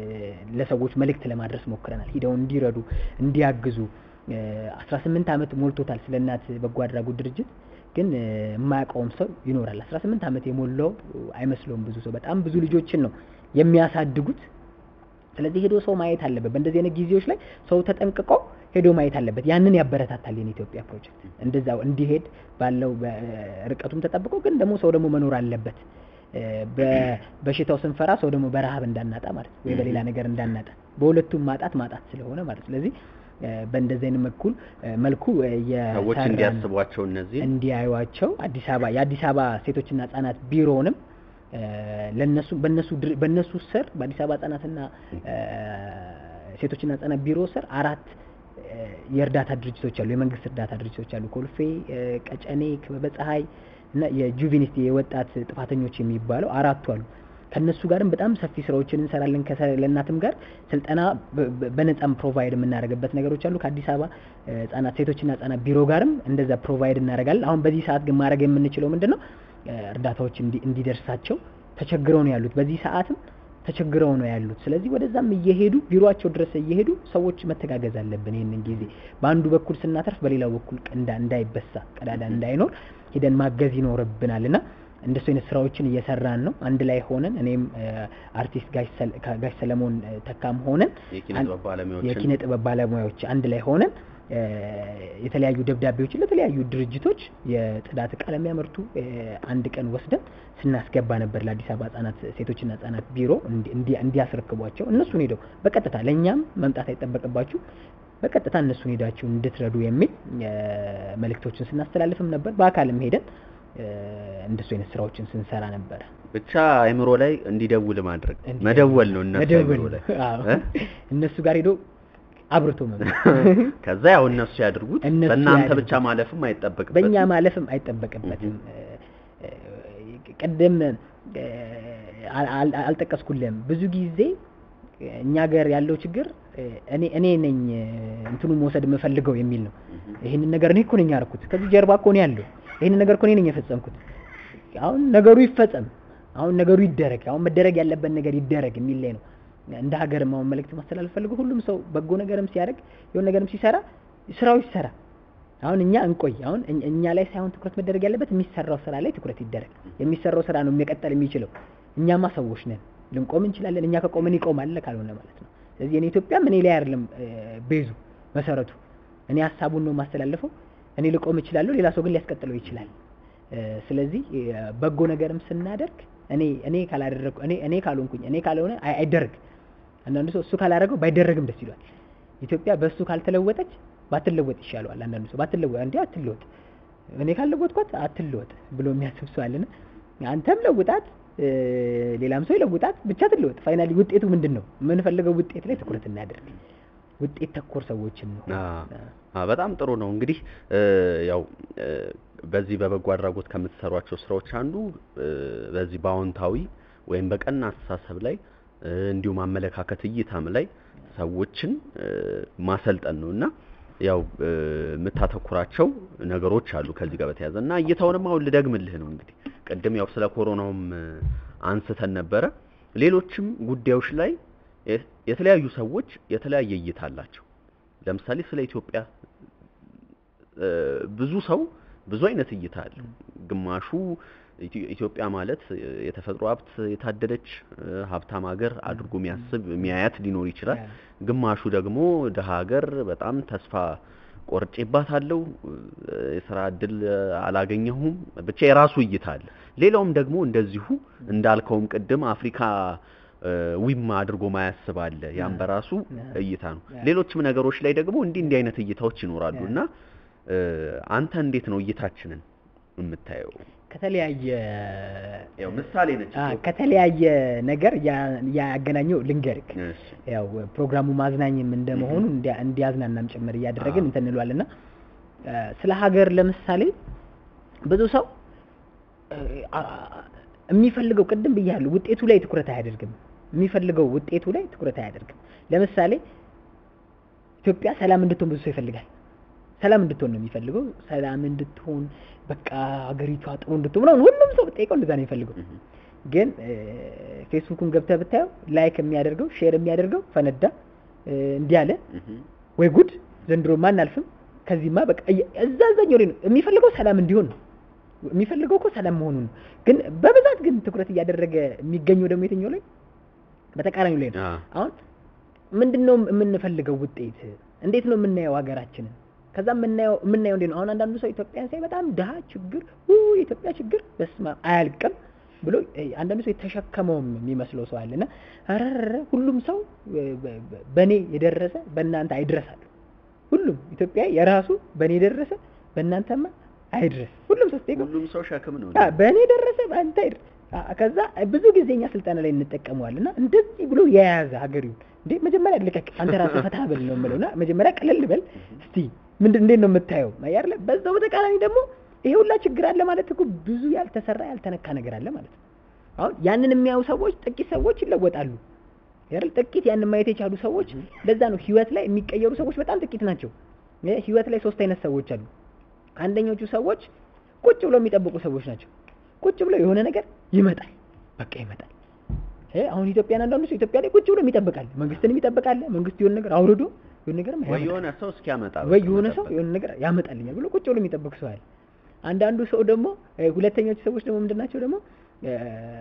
ለሰዎች መልእክት ለማድረስ ሞክረናል። ሂደው እንዲረዱ እንዲያግዙ። እ፣ 18 ዓመት ሞልቶታል ስለ እናት በጎ አድራጎት ድርጅት ግን እ፣ የማያውቀውም ሰው ይኖራል። 18 ዓመት የሞላው አይመስለውም ብዙ ሰው። በጣም ብዙ ልጆችን ነው የሚያሳድጉት። ስለዚህ ሄዶ ሰው ማየት አለበት። በእንደዚህ አይነት ጊዜዎች ላይ ሰው ተጠንቅቆ ሄዶ ማየት አለበት። ያንን ያበረታታል የኔ ኢትዮጵያ ፕሮጀክት እንደዛው እንዲሄድ ባለው በ- ርቀቱም ተጠብቆ ግን ደግሞ ሰው ደግሞ መኖር አለበት። እ፣ በበሽታው ስንፈራ ሰው ደግሞ በረሃብ እንዳናጣ ማለት ነው፣ ወይ በሌላ ነገር እንዳናጣ በሁለቱም ማጣት ማጣት ስለሆነ ማለት ስለዚህ እ፣ በእንደዚህ አይነት መልኩ እ፣ መልኩ እ፣ ሰዎች የሰራን- እንዲያስቧቸው እነዚህ እንዲያዩዋቸው አዲስ አበባ የአዲስ አበባ ሴቶችና ህጻናት ቢሮውንም እ፣ ለነሱ በነሱ ድር- በነሱ ስር በአዲስ አበባ ህጻናትና እ፣ ሴቶችና ህጻናት ቢሮ ስር አራት እ፣ የእርዳታ ድርጅቶች አሉ። የመንግስት እርዳታ ድርጅቶች አሉ። ኮልፌ፣ እ፣ ቀጨኔ፣ ክበበ ፀሐይ እና የጁቬኒቲ የወጣት ጥፋተኞች የሚባለው አራቱ አሉ። ከነሱ ጋርም በጣም ሰፊ ስራዎችን እንሰራለን። ከሰ- ለእናትም ጋር ስልጠና በ- በ- በነጻም ፕሮቫይድ የምናደርግበት ነገሮች አሉ። ከአዲስ አበባ እ፣ ህጻናት ሴቶችና ህጻናት ቢሮ ጋርም እንደዛ ፕሮቫይድ እናደርጋለን። አሁን በዚህ ሰዓት ግን ማድረግ የምንችለው ምንድን ነው? እ፣ እርዳታዎች እንዲ- እንዲደርሳቸው ተቸግረው ነው ያሉት። በዚህ ሰዓትም ተቸግረው ነው ያሉት። ስለዚህ ወደዛም እየሄዱ ቢሮአቸው ድረስ እየሄዱ ሰዎች መተጋገዝ አለብን። ይህንን ጊዜ በአንዱ በኩል ስናተርፍ በሌላው በኩል እንዳ እንዳይበሳ ቀዳዳ እንዳይኖር ሄደን ማገዝ ይኖርብናል እና እንደሱ አይነት ስራዎችን እየሰራን ነው። አንድ ላይ ሆነን እኔም እ፣ አርቲስት ጋሽ ሰል- ጋሽ ሰለሞን እ፣ ተካም ሆነን የኪነ አን- ጥበብ ባለሙያዎችን የኪነ ጥበብ ባለሙያዎች አንድ ላይ ሆነን እ፣ የተለያዩ ደብዳቤዎችን ለተለያዩ ድርጅቶች የጽዳት እቃ ለሚያመርቱ እ፣ አንድ ቀን ወስደን ስናስገባ ነበር ለአዲስ አበባ ህጻናት ሴቶችና ህጻናት ቢሮ እንዲ- እንዲ- እንዲያስረክቧቸው እነሱን ሄደው በቀጥታ ለእኛም መምጣት አይጠበቅባችሁ በቀጥታ እነሱን ሄዳችሁ እንድትረዱ የሚል እ፣ መልእክቶችን ስናስተላልፍም ነበር። በአካልም ሄደን እ፣ እንደሱ አይነት ስራዎችን ስንሰራ ነበረ። ብቻ አይምሮ ላይ እንዲደውል ማድረግ እንዲህ መደወል ነው እነሱ መደወል አይምሮ ላይ ነው። አዎ። እ? እነሱ ጋር ሄዶ አብርቶ መምጣት ከዛ ያው እነሱ ያድርጉት እነሱ በእናንተ ያድርጉት። ብቻ ማለፍም አይጠበቅበትም በእኛ ማለፍም አይጠበቅበትም። እ፣ ቅድም እ፣ አል- አል- አልጠቀስኩልህም። ብዙ ጊዜ እኛ ሀገር ያለው ችግር እ፣ እኔ እኔ ነኝ እ፣ እንትኑ መውሰድ የምፈልገው የሚል ነው። ይህንን ነገር እኔ እኮ ነኝ ያደረኩት፣ ከዚህ ጀርባ እኮ ነው ያለው፣ ይህንን ነገር እኮ እኔ ነኝ የፈጸምኩት። አሁን ነገሩ ይፈጸም፣ አሁን ነገሩ ይደረግ፣ አሁን መደረግ ያለበት ነገር ይደረግ የሚል ላይ ነው። እንደ ሀገርም አሁን መልእክት ማስተላለፍ ፈልገው ሁሉም ሰው በጎ ነገርም ሲያደርግ የሆነ ነገርም ሲሰራ ስራው ይሰራ። አሁን እኛ እንቆይ። አሁን እኛ- እኛ ላይ ሳይሆን ትኩረት መደረግ ያለበት የሚሰራው ስራ ላይ ትኩረት ይደረግ። የሚሰራው ስራ ነው መቀጠል የሚችለው። እኛማ ሰዎች ነን፣ ልንቆም እንችላለን። እኛ ከቆምን ይቆማል ካልሆነ ማለት ነው። ስለዚህ የኔ ኢትዮጵያም እኔ ላይ አይደለም እ፣ ቤዙ መሰረቱ። እኔ ሀሳቡን ነው የማስተላልፈው። እኔ ልቆም እችላለሁ፣ ሌላ ሰው ግን ሊያስቀጥለው ይችላል። እ፣ ስለዚህ እ፣ በጎ ነገርም ስናደርግ እኔ እኔ ካላደረግኩ እኔ እኔ ካልሆንኩኝ እኔ ካልሆነ አይ- አይደረግ። አንዳንዱ ሰው እሱ ካላደረገው ባይደረግም ደስ ይሏል። ኢትዮጵያ በእሱ ካልተለወጠች ባትለወጥ ይሻለዋል። አንዳንዱ ሰው ባትለወጥ እንዴ አትለወጥ፣ እኔ ካልለወጥኳት አትለወጥ ብሎ የሚያስብ ሰው አለና አንተም ለውጣት እ፣ ሌላም ሰው ይለውጣት፣ ብቻ ትለወጥ። ፋይናሊ ውጤቱ ምንድን ነው? የምንፈልገው ውጤት ላይ ትኩረት እናደርግ። ውጤት ተኮር ሰዎችን ነው። አ- አ፣ በጣም ጥሩ ነው። እንግዲህ እ፣ ያው እ፣ በዚህ በበጎ አድራጎት ከምትሰሯቸው ስራዎች አንዱ እ፣ በዚህ በአዎንታዊ ወይም በቀና አስተሳሰብ ላይ እ፣ እንዲሁም አመለካከት እይታም ላይ ሰዎችን እ፣ ማሰልጠን ነው እና ያው እ፣ የምታተኩራቸው ነገሮች አሉ ከዚህ ጋር በተያያዘ እና እይታውንም አሁን ልደግምልህ ነው እንግዲህ ቅድም ያው ስለ ኮሮናውም እ፣ አንስተን ነበረ። ሌሎችም ጉዳዮች ላይ የ- የተለያዩ ሰዎች የተለያየ እይታ አላቸው። ለምሳሌ ስለ ኢትዮጵያ እ፣ ብዙ ሰው ብዙ አይነት እይታ አለው። ግማሹ ኢትዮ- ኢትዮጵያ ማለት የተፈጥሮ ሀብት የታደለች እ፣ ሀብታም ሀገር አድርጎ የሚያስብ የሚያያት ሊኖር ይችላል። ግማሹ ደግሞ ድሀ ሀገር በጣም ተስፋ ቆርጬባታለሁ፣ እ፣ የስራ እድል አላገኘሁም፣ ብቻ የራሱ እይታ አለ። ሌላውም ደግሞ እንደዚሁ እንዳልከውም ቅድም አፍሪካ እ፣ ዊም አድርጎ ማያስብ አለ። ያም በራሱ እይታ ነው። ሌሎችም ነገሮች ላይ ደግሞ እንዲህ እንዲህ አይነት እይታዎች ይኖራሉ እና እ፣ አንተ እንዴት ነው እይታችንን የምታየው? ከተለያየ ያው ምሳሌ ነች አ፣ ኢትዮጵያ። ከተለያየ ነገር ያ- ያገናኘው ልንገርክ። እሺ። ያው ፕሮግራሙ ማዝናኝም እንደመሆኑ እንዲያ- እንዲያዝናናም ጭምር እያደረግን አዎ። እንትን እንለዋልና እ፣ ስለ ሀገር ለምሳሌ ብዙ ሰው እ፣ አ- አ- የሚፈልገው ቅድም ብያለሁ፣ ውጤቱ ላይ ትኩረት አያደርግም። የሚፈልገው ውጤቱ ላይ ትኩረት አያደርግም። ለምሳሌ ኢትዮጵያ ሰላም እንድትሆን ብዙ ሰው ይፈልጋል። ሰላም እንድትሆን ነው የሚፈልገው። ሰላም እንድትሆን በቃ ሀገሪቷ ጥሩ እንድትሆን ምናምን ሁሉም ሰው ጠይቀው እንደዛ ነው የሚፈልገው። እህ፣ ግን እ፣ ፌስቡኩን ገብተህ ብታየው ላይክ የሚያደርገው ሼር የሚያደርገው ፈነዳ እ፣ እንዲህ አለ እህ፣ ወይ ጉድ ዘንድሮ ማን አልፍም ከዚህማ በቃ እየ- እዛ እዛኛው ላይ ነው የሚፈልገው ሰላም እንዲሆን ነው የሚፈልገው እኮ ሰላም መሆኑን ነው። ግን በብዛት ግን ትኩረት እያደረገ የሚገኘው ደግሞ የትኛው ላይ በተቃራኒው ላይ ነው። አ፣ አሁን ምንድን ነው የምንፈልገው ውጤት? እንዴት ነው የምናየው ሀገራችንን? ከዛ የምናየው የምናየው እንዴት ነው? አሁን አንዳንዱ ሰው ኢትዮጵያን ሳይ በጣም ድሀ ችግር ው የኢትዮጵያ ችግር በስመ አብ አያልቅም ብሎ እ፣ አንዳንዱ ሰው የተሸከመውም የሚመስለው ሰው አለና ረረ ሁሉም ሰው እ፣ በ- በ- በእኔ የደረሰ በእናንተ አይድረሳል። ሁሉም ኢትዮጵያ የራሱ በእኔ የደረሰ በእናንተማ አይድረስ። ሁሉም ሰው ስትጠይቀው ሁሉም ሰው ሸክም ነው። አ፣ በእኔ ደረሰ በአንተ አይደል? አ፣ ከዛ ብዙ ጊዜ እኛ ስልጠና ላይ እንጠቀመዋለን እና እንደዚህ ብሎ የያዘ ሀገሪውን እንዴ መጀመሪያ ልቀቅ አንተ ራስህ ፈታ በል ነው የምለው እና መጀመሪያ ቀለል በል እስቲ ምንድን እንዴት ነው የምታየው አይደለ? በዛው በተቃራኒ ደግሞ ይሄ ሁላ ችግር አለ ማለት እኮ ብዙ ያልተሰራ ያልተነካ ነገር አለ ማለት ነው። አሁን ያንን የሚያዩ ሰዎች ጥቂት ሰዎች ይለወጣሉ አይደል? ጥቂት ያንን ማየት የቻሉ ሰዎች ለዛ ነው ህይወት ላይ የሚቀየሩ ሰዎች በጣም ጥቂት ናቸው። ይሄ ህይወት ላይ ሶስት አይነት ሰዎች አሉ። አንደኞቹ ሰዎች ቁጭ ብሎ የሚጠብቁ ሰዎች ናቸው። ቁጭ ብሎ የሆነ ነገር ይመጣል፣ በቃ ይመጣል። ይሄ አሁን ኢትዮጵያን አንዳንዱ ሰው ኢትዮጵያ ላይ ቁጭ ብሎ ይጠብቃል፣ መንግስትንም ይጠብቃል። መንግስት የሆነ ነገር አውርዶ የሆነ ነገር ወይ የሆነ ሰው እስኪያመጣ ወይ በቃ የሆነ ሰው መጠበቅ። የሆነ ነገር ያመጣልኛል ብሎ ቁጭ ብሎ የሚጠብቅ ሰው አለ። አንዳንዱ ሰው ደግሞ እ፣ ሁለተኞቹ ሰዎች ደግሞ ምንድን ናቸው ደግሞ እ፣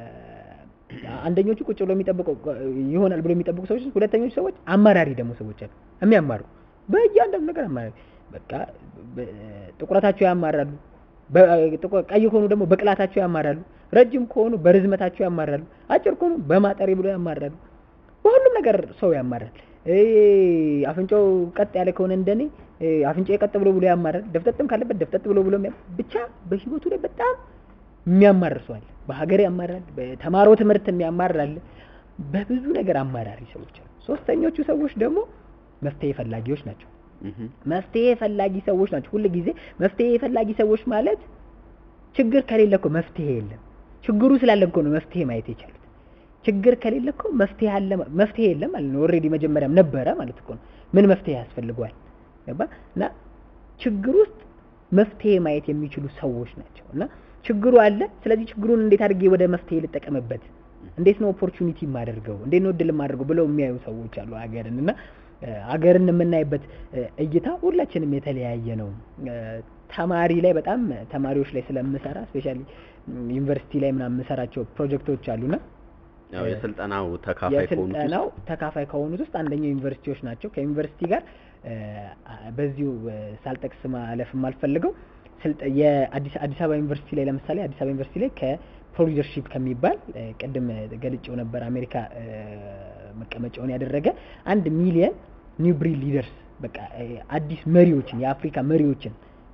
አንደኞቹ ቁጭ ብሎ የሚጠብቀው ይሆናል ብሎ የሚጠብቁ ሰዎች፣ ሁለተኞቹ ሰዎች አማራሪ ደግሞ ሰዎች አሉ የሚያማሩ በእያንዳንዱ ነገር አማራሪ በቃ በ- ጥቁረታቸው ያማራሉ። በ- ጥቁ- ቀይ ከሆኑ ደግሞ በቅላታቸው ያማራሉ። ረጅም ከሆኑ በርዝመታቸው ያማራሉ። አጭር ከሆኑ በማጠሬ ብሎ ያማራሉ። በሁሉም ነገር ሰው ያማራል። እ፣ አፍንጫው ቀጥ ያለ ከሆነ እንደኔ እ፣ አፍንጫ ቀጥ ብሎ ብሎ ያማራል። ደፍጠጥም ካለበት ደፍጠጥ ብሎ ብሎ የሚያ- ብቻ በህይወቱ ላይ በጣም የሚያማርር ሰው አለ። በሀገር ያማራል፣ በተማረው ትምህርት የሚያማራል። በብዙ ነገር አማራሪ ሰዎች አሉ። ሶስተኞቹ ሰዎች ደግሞ መፍትሄ ፈላጊዎች ናቸው። እህ፣ መፍትሄ ፈላጊ ሰዎች ናቸው። ሁል ጊዜ መፍትሄ ፈላጊ ሰዎች ማለት ችግር ከሌለ እኮ መፍትሄ የለም። ችግሩ ስላለ እኮ ነው መፍትሄ ማየት የቻሉት። ችግር ከሌለ እኮ መፍትሄ አለ ማ- መፍትሄ የለም ማለት ነው። ኦልሬዲ መጀመሪያም ነበረ ማለት እኮ ነው። ምን መፍትሄ ያስፈልገዋል? ገባ? እና ችግር ውስጥ መፍትሄ ማየት የሚችሉ ሰዎች ናቸው። እና ችግሩ አለ። ስለዚህ ችግሩን እንዴት አድርጌ ወደ መፍትሄ ልጠቀምበት፣ እንዴት ነው ኦፖርቹኒቲ የማደርገው፣ እንዴት ነው እድል የማደርገው ብለው የሚያዩ ሰዎች አሉ ሀገርን እና እ፣ ሀገርን የምናይበት እ፣ እይታ ሁላችንም የተለያየ ነው። እ፣ ተማሪ ላይ በጣም ተማሪዎች ላይ ስለምሰራ ስፔሻሊ ዩኒቨርሲቲ ላይ ምናምን የምሰራቸው ፕሮጀክቶች አሉና ያው የስልጠናው ተካፋይ ከሆኑት ውስጥ የስልጠናው ተካፋይ ከሆኑት ውስጥ አንደኛው ዩኒቨርሲቲዎች ናቸው። ከዩኒቨርሲቲ ጋር እ፣ በዚሁ እ፣ ሳልጠቅስ ማለፍ የማልፈልገው ስልጠ- የአዲስ አዲስ አበባ ዩኒቨርሲቲ ላይ ለምሳሌ አዲስ አበባ ዩኒቨርሲቲ ላይ ከፕሮሊደርሺፕ ከሚባል እ፣ ቅድም ገልጬው ነበር አሜሪካ እ፣ መቀመጫውን ያደረገ አንድ ሚሊየን ኒው ብሪድ ሊደርስ በቃ እ፣ አዲስ መሪዎችን የአፍሪካ መሪዎችን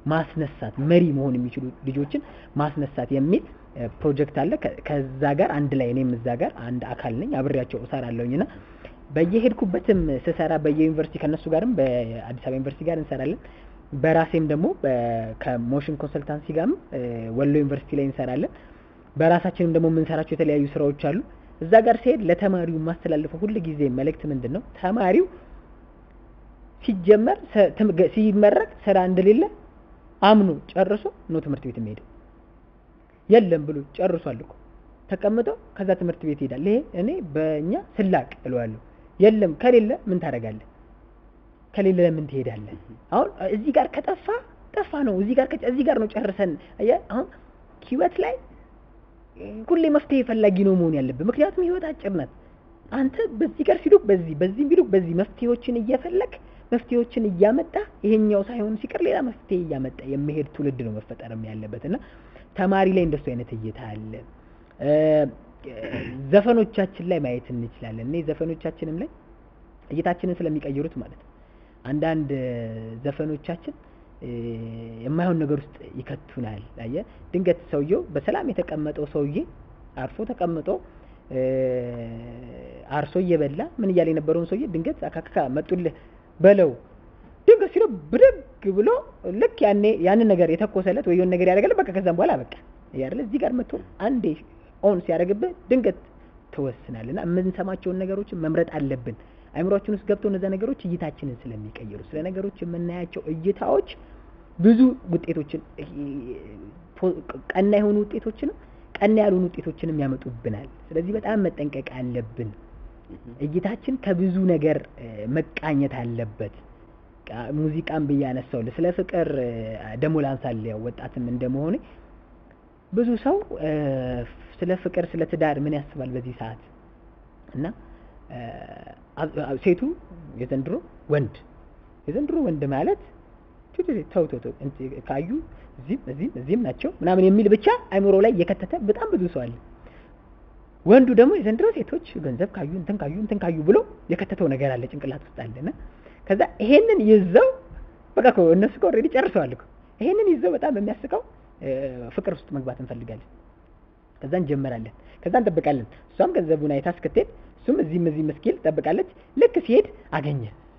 ማስነሳት መሪ መሆን የሚችሉ ልጆችን ማስነሳት የሚል እ፣ ፕሮጀክት አለ። ከ- ከዛ ጋር አንድ ላይ እኔም እዛ ጋር አንድ አካል ነኝ አብሬያቸው እሰራለሁኝ እና በየሄድኩበትም ስሰራ በየዩኒቨርሲቲ ከነሱ ጋርም በአዲስ አበባ ዩኒቨርሲቲ ጋር እንሰራለን። በራሴም ደግሞ በ- ከሞሽን ኮንሰልታንሲ ጋርም እ፣ ወሎ ዩኒቨርሲቲ ላይ እንሰራለን። በራሳችንም ደግሞ የምንሰራቸው የተለያዩ ስራዎች አሉ። እዛ ጋር ሲሄድ ለተማሪው የማስተላልፈው ሁል ጊዜ መልእክት ምንድን ነው? ተማሪው ሲጀመር ሰ- ትም- ገ- ሲመረቅ ስራ እንደሌለ አምኖ ጨርሶ ነው ትምህርት ቤት የሚሄደው። የለም ብሎ ጨርሷል እኮ ተቀምጦ ከዛ ትምህርት ቤት ይሄዳል። ይሄ እኔ በእኛ ስላቅ እለዋለሁ። የለም ከሌለ ምን ታደርጋለህ? ከሌለ ለምን ትሄዳለህ? አሁን እዚህ ጋር ከጠፋ ጠፋ ነው። እዚህ ጋር ከጨ- እዚህ ጋር ነው ጨርሰን። አየህ አሁን ህይወት ላይ ሁሌ መፍትሄ ፈላጊ ነው መሆን ያለብህ። ምክንያቱም ህይወት አጭር ናት። አንተ በዚህ ጋር ሲሉክ በዚህ በዚህ ቢሉክ በዚህ መፍትሄዎችን እየፈለግ መፍትሄዎችን እያመጣ ይሄኛው ሳይሆን ሲቀር ሌላ መፍትሄ እያመጣ የሚሄድ ትውልድ ነው መፈጠርም ያለበት እና ተማሪ ላይ እንደሱ አይነት እይታ አለ። እ፣ ዘፈኖቻችን ላይ ማየት እንችላለን። እኔ ዘፈኖቻችንም ላይ እይታችንን ስለሚቀይሩት ማለት ነው። አንዳንድ ዘፈኖቻችን እ፣ የማይሆን ነገር ውስጥ ይከቱናል። አየህ ድንገት ሰውየው በሰላም የተቀመጠው ሰውዬ አርፎ ተቀምጦ እ፣ አርሶ እየበላ ምን እያለ የነበረውን ሰውዬ ድንገት አካካካ መጡልህ በለው ድንገት ሲለው ብድግ ብሎ ልክ ያኔ ያንን ነገር የተኮሰለት ወይ የሆነ ነገር ያደረገለት በቃ ከዛም በኋላ በቃ ያለ እዚህ ጋር መጥቶ አንዴ ኦን ሲያደርግብህ ድንገት ትወስናልና የምንሰማቸውን ነገሮችን መምረጥ አለብን። አይምሯችን ውስጥ ገብተው እነዛ ነገሮች እይታችንን ስለሚቀይሩ ስለ ነገሮች የምናያቸው እይታዎች ብዙ ውጤቶችን ፖ- ቀና የሆኑ ውጤቶችንም ቀና ያልሆኑ ውጤቶችንም ያመጡብናል። ስለዚህ በጣም መጠንቀቅ አለብን። እይታችን ከብዙ ነገር እ፣ መቃኘት አለበት። ቃ- ሙዚቃን ብዬ አነሳው ስለ ፍቅር እ፣ ደግሞ ላንሳል ያው ወጣትም እንደመሆኔ ብዙ ሰው እ፣ ስለ ፍቅር ስለ ትዳር ምን ያስባል በዚህ ሰዓት እና እ፣ አብ- አብ- ሴቱ የዘንድሮ ወንድ የዘንድሮ ወንድ ማለት ቱ- ቱ- ተው ተው ተው እንት- ካዩ እዚህም እዚህም እዚህም ናቸው ምናምን የሚል ብቻ አይምሮ ላይ የከተተ በጣም ብዙ ሰው አለ። ወንዱ ደግሞ የዘንድሮ ሴቶች ገንዘብ ካዩ እንትን ካዩ እንትን ካዩ ብሎ የከተተው ነገር አለ ጭንቅላት ውስጥ አለና ከዛ ይሄንን ይዘው በቃ እኮ እነሱ እኮ ኦልሬዲ ጨርሰዋል እኮ ይሄንን ይዘው በጣም የሚያስቀው እ፣ ፍቅር ውስጥ መግባት እንፈልጋለን። ከዛ እንጀምራለን። ከዛ እንጠብቃለን። እሷም ገንዘቡን አይታ እስክትሄድ እሱም እዚህም እዚህም እስኪል ትጠብቃለች። ልክ ሲሄድ አገኘ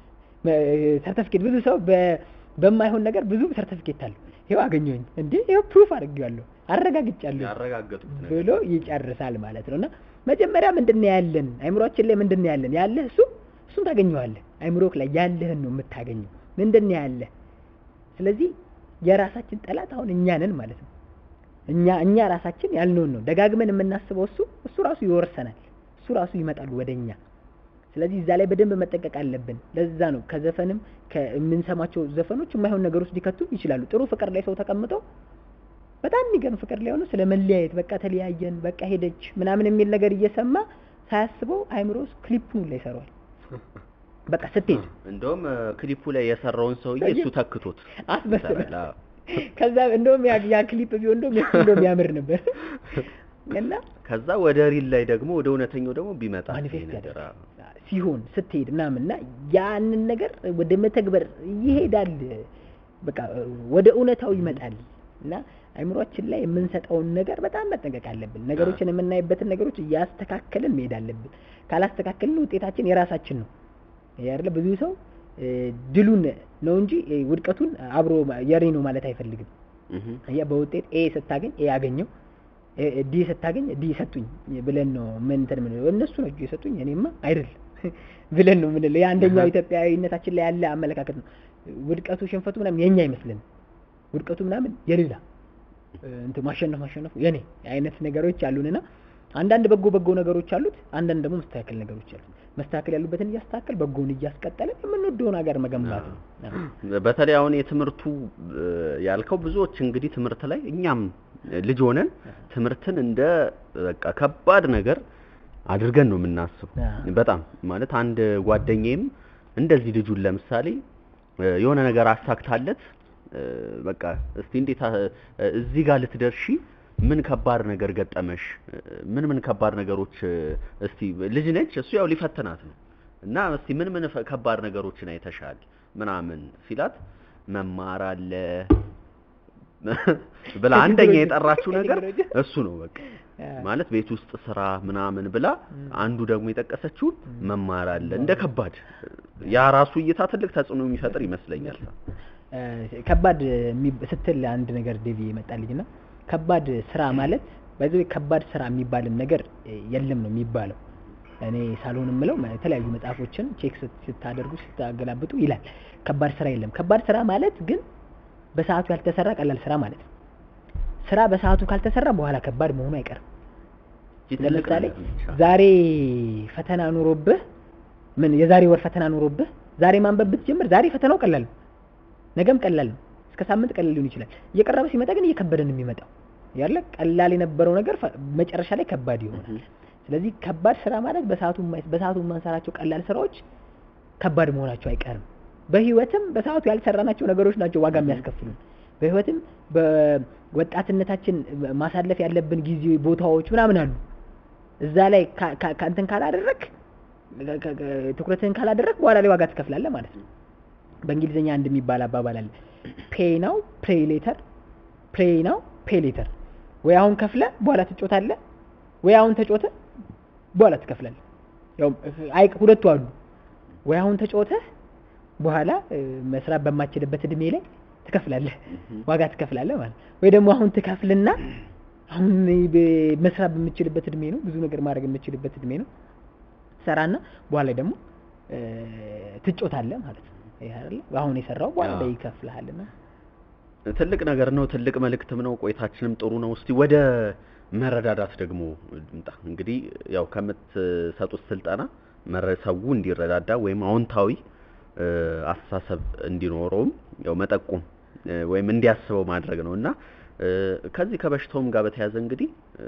ሰርተፍኬት። ብዙ ሰው በ- በማይሆን ነገር ብዙ ሰርተፍኬት አለው። ይኸው አገኘሁኝ እንዴ ይኸው ፕሩፍ አድርጌዋለሁ አረጋግጫለሁ ያረጋገጡት ነገር ብሎ ይጨርሳል ማለት ነው። እና መጀመሪያ ምንድን ነው ያለን አይምሮአችን ላይ ምንድን ነው ያለን ያለህ እሱ እሱን ታገኘዋለህ። አይምሮክ ላይ ያለህን ነው የምታገኘው። ምንድን ነው ያለህ? ስለዚህ የራሳችን ጠላት አሁን እኛ ነን ማለት ነው። እኛ እኛ ራሳችን ያልነውን ነው ደጋግመን የምናስበው እሱ እሱ ራሱ ይወርሰናል። እሱ ራሱ ይመጣል ወደ እኛ። ስለዚህ እዛ ላይ በደንብ መጠንቀቅ አለብን። ለዛ ነው ከዘፈንም ከምንሰማቸው ዘፈኖች የማይሆን ነገር ውስጥ ሊከቱ ይችላሉ። ጥሩ ፍቅር ላይ ሰው ተቀምጦ በጣም የሚገርም ፍቅር ላይ ሆኖ ስለ መለያየት በቃ ተለያየን፣ በቃ ሄደች ምናምን የሚል ነገር እየሰማ ሳያስበው አይምሮ ውስጥ ክሊፑን ላይ ይሰራዋል። በቃ ስትሄድ እንደውም እ፣ ክሊፑ ላይ የሰራውን ሰውዬ እሱ ተክቶት አስመስለ ይሰራል። አዎ። ከዛ እንደውም ያ ያ ክሊፕ ቢሆን እንደውም የሱ እንደውም ያምር ነበር እና ከዛ ወደ ሪል ላይ ደግሞ ወደ እውነተኛው ደግሞ ቢመጣ ይሄ ማኒፌስት ነገር ያደርጋል አዎ። ሲሆን ስትሄድ ምናምን እና ያንን ነገር ወደ መተግበር ይሄዳል። በቃ ወደ እውነታው ይመጣል እና አይምሯችን ላይ የምንሰጠውን ነገር በጣም መጠንቀቅ አለብን። ነገሮችን የምናይበትን ነገሮች እያስተካከልን መሄድ አለብን። ካላስተካከልን ውጤታችን የራሳችን ነው። ይሄ አይደለ ብዙ ሰው እ፣ ድሉን ነው እንጂ እ፣ ውድቀቱን አብሮ የሬ ነው ማለት አይፈልግም። እህ። ያ በውጤት ኤ ስታገኝ ኤ ያገኘው እ፣ ዲ ስታገኝ ዲ ሰጡኝ ብለን ነው ምን እንትን የምንለው። እነሱ ናቸው የሰጡኝ እኔማ አይደል ብለን ነው የምንለው። የአንደኛው ኢትዮጵያዊነታችን ላይ ያለ አመለካከት ነው። ውድቀቱ ሽንፈቱ ምናምን የኛ አይመስልንም። ውድቀቱ ምናምን የሌላ እ፣ እንትን ማሸነፍ ማሸነፉ የኔ አይነት ነገሮች አሉንና አንዳንድ በጎ በጎ ነገሮች አሉት፣ አንዳንድ ደግሞ መስተካከል ነገሮች አሉት። መስተካከል ያሉበትን እያስተካከል በጎውን እያስቀጠልን የምንወደውን ሀገር መገንባት ነው። አዎ። በተለይ አሁን የትምህርቱ እ፣ ያልከው ብዙዎች እንግዲህ ትምህርት ላይ እኛም ልጅ ሆነን ትምህርትን እንደ በቃ ከባድ ነገር አድርገን ነው የምናስበው። አዎ። በጣም ማለት አንድ ጓደኛዬም እንደዚህ ልጁን ለምሳሌ እ፣ የሆነ ነገር አሳክታለት እ፣ በቃ እስቲ እንዴት አ- እዚህ ጋር ልትደርሺ ምን ከባድ ነገር ገጠመሽ? እ፣ ምን ምን ከባድ ነገሮች እ፣ እስቲ ልጅ ነች እሱ ያው ሊፈትናት ነው እና እስቲ ምን ምን ፈ- ከባድ ነገሮችን አይተሻል ምናምን ሲላት መማር አለ ብላ አንደኛ የጠራችው ነገር ቴክኖሎጂ። እሱ ነው በቃ ማለት ቤት ውስጥ ስራ ምናምን ብላ አንዱ ደግሞ የጠቀሰችውን መማር አለ እንደ ከባድ ያ ራሱ እይታ ትልቅ ተጽዕኖ የሚፈጥር ይመስለኛል። እ፣ ከባድ የሚ- ስትል አንድ ነገር ዴቪ ይመጣልኝ እና ከባድ ስራ ማለት በዚህ ከባድ ስራ የሚባልም ነገር እ፣ የለም ነው የሚባለው። እኔ ሳልሆን የምለው ማ- የተለያዩ መጽሐፎችን ቼክ ስት- ስታደርጉ ስታገላብጡ ይላል ከባድ ስራ የለም። ከባድ ስራ ማለት ግን በሰዓቱ ያልተሰራ ቀላል ስራ ማለት ነው። ስራ በሰዓቱ ካልተሰራ በኋላ ከባድ መሆኑ አይቀርም። ይህ ትልቅ ለምሳሌ ነገር ነች። ዛሬ ፈተና ኑሮብህ ምን የዛሬ ወር ፈተና ኑሮብህ ዛሬ ማንበብ ብትጀምር ዛሬ ፈተናው ቀላል ነው፣ ነገም ቀላል ነው፣ እስከ ሳምንት ቀላል ሊሆን ይችላል። እየቀረበ ሲመጣ ግን እየከበደ ነው የሚመጣው ያለ ቀላል የነበረው ነገር ፈ- መጨረሻ ላይ ከባድ ይሆናል። ስለዚህ ከባድ ስራ ማለት በሰዓቱ የማይ- በሰዓቱ የማንሰራቸው ቀላል ስራዎች ከባድ መሆናቸው አይቀርም። በህይወትም በሰዓቱ ያልሰራናቸው ነገሮች ናቸው ዋጋ የሚያስከፍሉን። በህይወትም በወጣትነታችን ማሳለፍ ያለብን ጊዜ፣ ቦታዎች ምናምን አሉ። እዛ ላይ ካ- ካ- ከእንትን ካላደረግ ትኩረትህን ካላደረግ በኋላ ላይ ዋጋ ትከፍላለህ ማለት ነው። በእንግሊዝኛ አንድ የሚባል አባባል አለ። ፔይ ናው ፕሬይ ሌተር፣ ፕሬይ ናው ፔይ ሌተር። ወይ አሁን ከፍለ በኋላ ትጮታለህ፣ ወይ አሁን ተጮተ በኋላ ትከፍላለህ። ያው አይ ሁለቱ አሉ። ወይ አሁን ተጮተህ በኋላ እ፣ መስራት በማችልበት እድሜ ላይ ትከፍላለህ፣ ዋጋ ትከፍላለህ ማለት ነው። ወይ ደግሞ አሁን ትከፍልና አሁን በ- መስራት በምችልበት እድሜ ነው፣ ብዙ ነገር ማድረግ የምችልበት እድሜ ነው ሰራና በኋላ ላይ ደግሞ እ፣ ትጮታለህ ማለት ነው። ይሄ አይደለ አሁን የሰራው በኋላ ላይ አዎ። ይከፍልሃልና ትልቅ ነገር ነው። ትልቅ መልእክትም ነው። ቆይታችንም ጥሩ ነው። እስቲ ወደ መረዳዳት ደግሞ እንምጣ። እንግዲህ ያው ከምትሰጡት ስልጠና መረ- ሰው እንዲረዳዳ ወይም አዎንታዊ እ፣ አስተሳሰብ እንዲኖረውም ያው መጠቆም እ፣ ወይም እንዲያስበው ማድረግ ነው እና እ፣ ከዚህ ከበሽታውም ጋር በተያያዘ እንግዲህ እ፣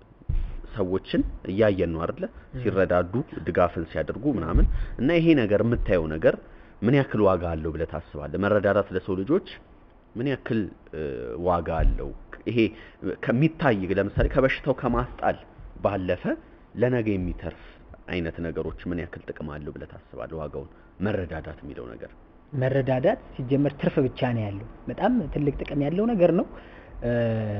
ሰዎችን እያየን ነው አይደለ? ሲረዳዱ ድጋፍን ሲያደርጉ ምናምን እና ይሄ ነገር የምታየው ነገር ምን ያክል ዋጋ አለው ብለህ ታስባለህ? መረዳዳት ለሰው ልጆች ምን ያክል እ፣ ዋጋ አለው? ይሄ ከሚታይ ለምሳሌ ከበሽታው ከማስጣል ባለፈ ለነገ የሚተርፍ አይነት ነገሮች ምን ያክል ጥቅም አለው ብለህ ታስባለህ? ዋጋውን መረዳዳት የሚለው ነገር መረዳዳት ሲጀመር ትርፍ ብቻ ነው ያለው። በጣም ትልቅ ጥቅም ያለው ነገር ነው። እ፣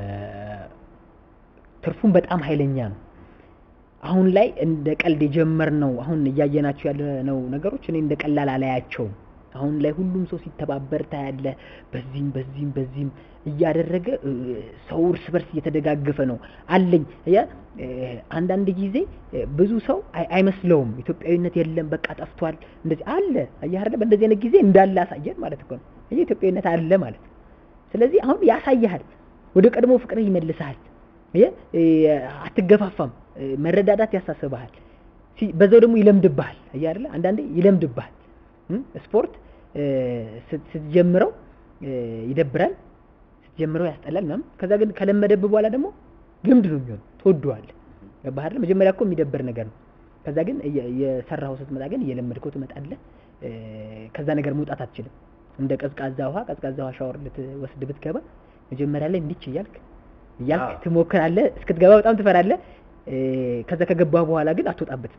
ትርፉም በጣም ኃይለኛ ነው። አሁን ላይ እንደ ቀልድ የጀመርነው አሁን እያየናቸው ያለነው ነገሮች እኔ እንደ ቀላል አላያቸውም። አሁን ላይ ሁሉም ሰው ሲተባበር ታያለ። በዚህም በዚህም በዚህም እያደረገ እ፣ ሰው እርስ በርስ እየተደጋገፈ ነው አለኝ ያ እ፣ አንዳንድ ጊዜ እ፣ ብዙ ሰው አይ- አይመስለውም ኢትዮጵያዊነት የለም በቃ ጠፍቷል እንደዚህ አለ አየህ አይደለ በእንደዚህ አይነት ጊዜ እንዳለ አሳየን ማለት እኮ ነው አየህ ኢትዮጵያዊነት አለ ማለት ነው ስለዚህ አሁን ያሳይሃል ወደ ቀድሞ ፍቅርህ ይመልስሃል አየህ እ፣ አትገፋፋም እ፣ መረዳዳት ያሳስብሃል ሲ- በዛው ደግሞ ይለምድብሃል አየህ አይደለ አንዳንዴ ይለምድብሃል እም፣ ስፖርት እ፣ ስት- ስትጀምረው እ፣ ይደብራል ስትጀምረው ያስጠላል ምናምን ከዛ ግን ከለመደብህ በኋላ ደግሞ ልምድ ነው የሚሆን ትወደዋለህ ገባህ አይደል መጀመሪያ እኮ የሚደብር ነገር ነው ከዛ ግን እየ- እየሰራኸው ስትመጣ ግን እየለመድከው ትመጣለህ እ፣ ከዛ ነገር መውጣት አትችልም እንደ ቀዝቃዛ ውሃ ቀዝቃዛ ውሃ ሻወር ልትወስድ ብትገባ መጀመሪያ ላይ እንዲች እያልክ እያልክ አዎ። ትሞክራለህ እስክትገባ በጣም ትፈራለህ እ፣ ከዛ ከገባህ በኋላ ግን አትወጣበትም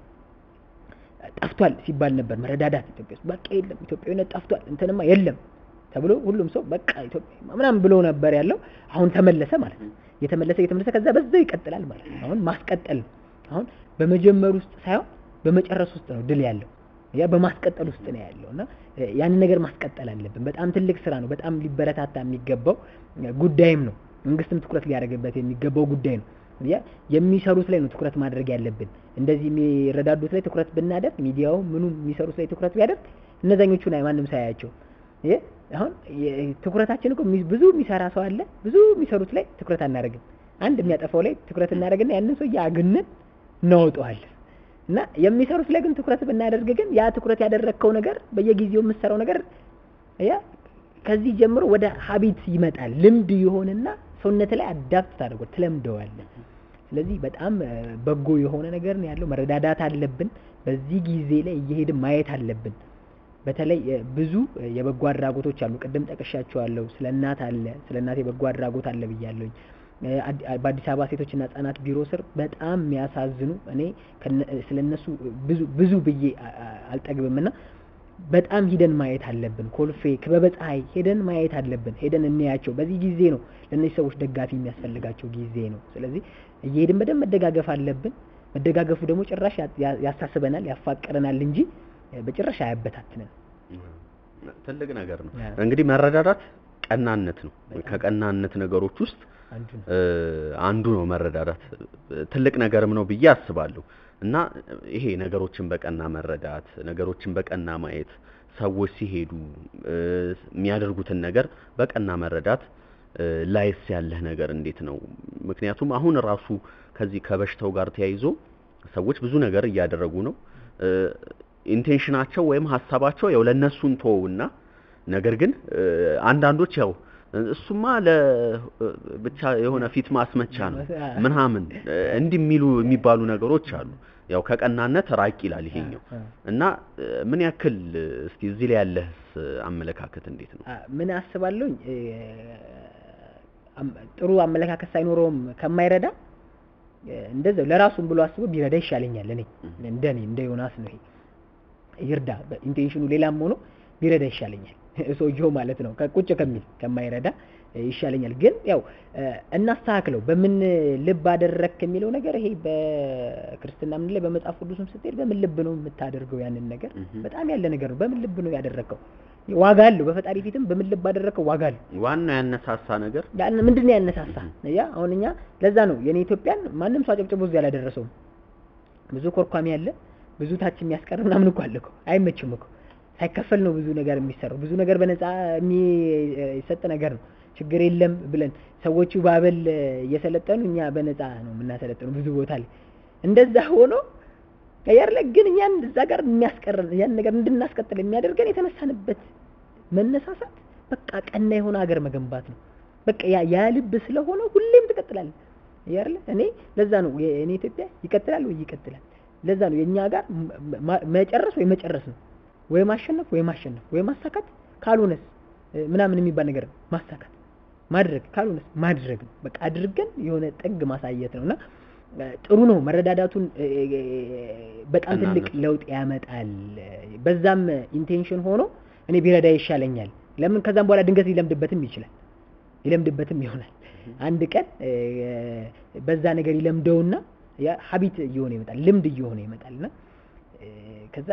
ጠፍቷል ሲባል ነበር መረዳዳት ኢትዮጵያ ውስጥ በቃ የለም ኢትዮጵያዊነት ጠፍቷል እንትንማ የለም ተብሎ ሁሉም ሰው በቃ ኢትዮጵያ ምናምን ብሎ ነበር ያለው አሁን ተመለሰ ማለት ነው እየተመለሰ እየተመለሰ ከዛ በዛው ይቀጥላል ማለት ነው አሁን ማስቀጠል ነው አሁን በመጀመር ውስጥ ሳይሆን በመጨረስ ውስጥ ነው ድል ያለው ያ በማስቀጠል ውስጥ ነው ያለው እና እ፣ ያንን ነገር ማስቀጠል አለብን በጣም ትልቅ ስራ ነው በጣም ሊበረታታ የሚገባው እ፣ ጉዳይም ነው መንግስትም ትኩረት ሊያደርግበት የሚገባው ጉዳይ ነው ያ የሚሰሩት ላይ ነው ትኩረት ማድረግ ያለብን እንደዚህ የሚረዳዱት ላይ ትኩረት ብናደርግ ሚዲያው ምኑ የሚሰሩት ላይ ትኩረት ቢያደርግ እነዛኞቹን አይ ማንም ሳያያቸው ይሄ አሁን የ- ትኩረታችን እኮ የሚ- ብዙ የሚሰራ ሰው አለ ብዙ የሚሰሩት ላይ ትኩረት አናደርግም አንድ የሚያጠፋው ላይ ትኩረት እናደርግና ያንን ሰው አግነን እናወጣዋለን እና የሚሰሩት ላይ ግን ትኩረት ብናደርግ ግን ያ ትኩረት ያደረግከው ነገር በየጊዜው የምትሰራው ነገር ያ ከዚህ ጀምሮ ወደ ሀቢት ይመጣል ልምድ ይሆንና ሰውነት ላይ አዳፕት ታደርጎ ትለምደዋለህ ስለዚህ በጣም እ፣ በጎ የሆነ ነገር ነው ያለው መረዳዳት አለብን በዚህ ጊዜ ላይ እየሄድን ማየት አለብን በተለይ እ፣ ብዙ እ፣ የበጎ አድራጎቶች አሉ ቅድም ጠቅሻቸዋለሁ ስለ እናት አለ ስለ እናት የበጎ አድራጎት አለ ብያለሁኝ እ፣ አዲ- አ- በአዲስ አበባ ሴቶችና ህጻናት ቢሮ ስር በጣም የሚያሳዝኑ እኔ ከነ- እ፣ ስለ እነሱ ብዙ ብዙ ብዬ አ- አ- አልጠግብም እና በጣም ሂደን ማየት አለብን። ኮልፌ ክበበ ፀሐይ ሄደን ማየት አለብን። ሄደን እንያቸው። በዚህ ጊዜ ነው ለእነዚህ ሰዎች ደጋፊ የሚያስፈልጋቸው ጊዜ ነው። ስለዚህ እየሄድን በደንብ መደጋገፍ አለብን። መደጋገፉ ደግሞ ጭራሽ ያ- ያ- ያሳስበናል፣ ያፋቅረናል እንጂ እ፣ በጭራሽ አያበታትንም። ትልቅ ነገር ነው። ያ። እንግዲህ መረዳዳት ቀናነት ነው። በጣም። ከቀናነት ነገሮች ውስጥ አንዱ ነው። እ፣ አንዱ ነው መረዳዳት። ትልቅ ነገርም ነው ብዬ አስባለሁ። እና ይሄ ነገሮችን በቀና መረዳት፣ ነገሮችን በቀና ማየት፣ ሰዎች ሲሄዱ እ፣ የሚያደርጉትን ነገር በቀና መረዳት እ፣ ላይስ ያለህ ነገር እንዴት ነው? ምክንያቱም አሁን ራሱ ከዚህ ከበሽታው ጋር ተያይዞ ሰዎች ብዙ ነገር እያደረጉ ነው። እ፣ ኢንቴንሽናቸው ወይም ሀሳባቸው ያው ለእነሱን ተወውና ነገር ግን እ፣ አንዳንዶች ያው እሱማ ለ ብቻ የሆነ ፊት ማስመቻ ነው ምናምን እ፣ እንዲህ የሚሉ የሚባሉ ነገሮች አሉ። ያው ከቀናነት ራቅ ይላል ይሄኛው አ- እና እ፣ ምን ያክል እ፣ እስቲ እዚህ ላይ ያለህስ አመለካከት እንዴት ነው? አ- ምን አስባለሁኝ እ፣ አም- ጥሩ አመለካከት ሳይኖረውም ከማይረዳ እ፣ እንደዛው ለራሱም ብሎ አስቦ ቢረዳ ይሻለኛል። እኔ እንደኔ እንደ ዮናስ ነው ይሄ ይርዳ በኢንቴንሽኑ ሌላም ሆኖ ቢረዳ ይሻለኛል። ሰውየው ማለት ነው ከቁጭ ከሚል ከማይረዳ እ፣ ይሻለኛል። ግን ያው እ፣ እናስተካክለው በምን ልብ አደረክ የሚለው ነገር ይሄ በክርስትና ምን ላይ በመጽሐፍ ቅዱስም ስትሄድ በምን ልብ ነው የምታደርገው ያንን ነገር እህ። በጣም ያለ ነገር ነው። በምን ልብ ነው ያደረከው? ዋጋ አለው። በፈጣሪ ፊትም በምን ልብ አደረከው ዋጋ አለው። ዋናው ያነሳሳ ነገር ያን ምንድን ነው ያነሳሳ? ያ አሁን እኛ ለዛ ነው የኔ ኢትዮጵያን ማንም ሰው አጨብጭቦ እዚህ አላደረሰውም። ብዙ ኮርኳሚ አለ፣ ብዙ ታች የሚያስቀር ምናምን እኮ አለ እኮ አይመችም እኮ ሳይከፈል ነው ብዙ ነገር የሚሰራው። ብዙ ነገር በነፃ የሚሰጥ ነገር ነው። ችግር የለም ብለን ሰዎቹ ባበል እየሰለጠኑ እኛ በነፃ ነው የምናሰለጥነው ብዙ ቦታ ላይ እንደዛ ሆኖ ያርለ ግን እኛን እዛ ጋር የሚያስቀረን ያን ነገር እንድናስቀጥል የሚያደርገን የተነሳንበት መነሳሳት በቃ ቀና የሆነ ሀገር መገንባት ነው። በቃ ያ ያ ልብ ስለሆነ ሁሌም ትቀጥላለህ። ያርለ እኔ ለዛ ነው የእኔ ኢትዮጵያ ይቀጥላል ወይ ይቀጥላል። ለዛ ነው የኛ ጋር መ- ማ- መጨረስ ወይ መጨረስ ነው ወይ ማሸነፍ ወይ ማሸነፍ ወይ ማሳካት ካልሆነስ እ፣ ምናምን የሚባል ነገር ነው። ማሳካት ማድረግ ካልሆነስ ማድረግ ነው። በቃ አድርገን የሆነ ጥግ ማሳየት ነው እና እ፣ ጥሩ ነው መረዳዳቱን እ፣ እ፣ በጣም ትልቅ ቀናነቱ። ለውጥ ያመጣል። በዛም ኢንቴንሽን ሆኖ እኔ ቢረዳ ይሻለኛል። ለምን ከዛም በኋላ ድንገት ሊለምድበትም ይችላል ይለምድበትም ይሆናል። አንድ ቀን እ፣ በዛ ነገር ይለምደውና ያ ሀቢት እየሆነ ይመጣል፣ ልምድ እየሆነ ይመጣል እና እ፣ ከዛ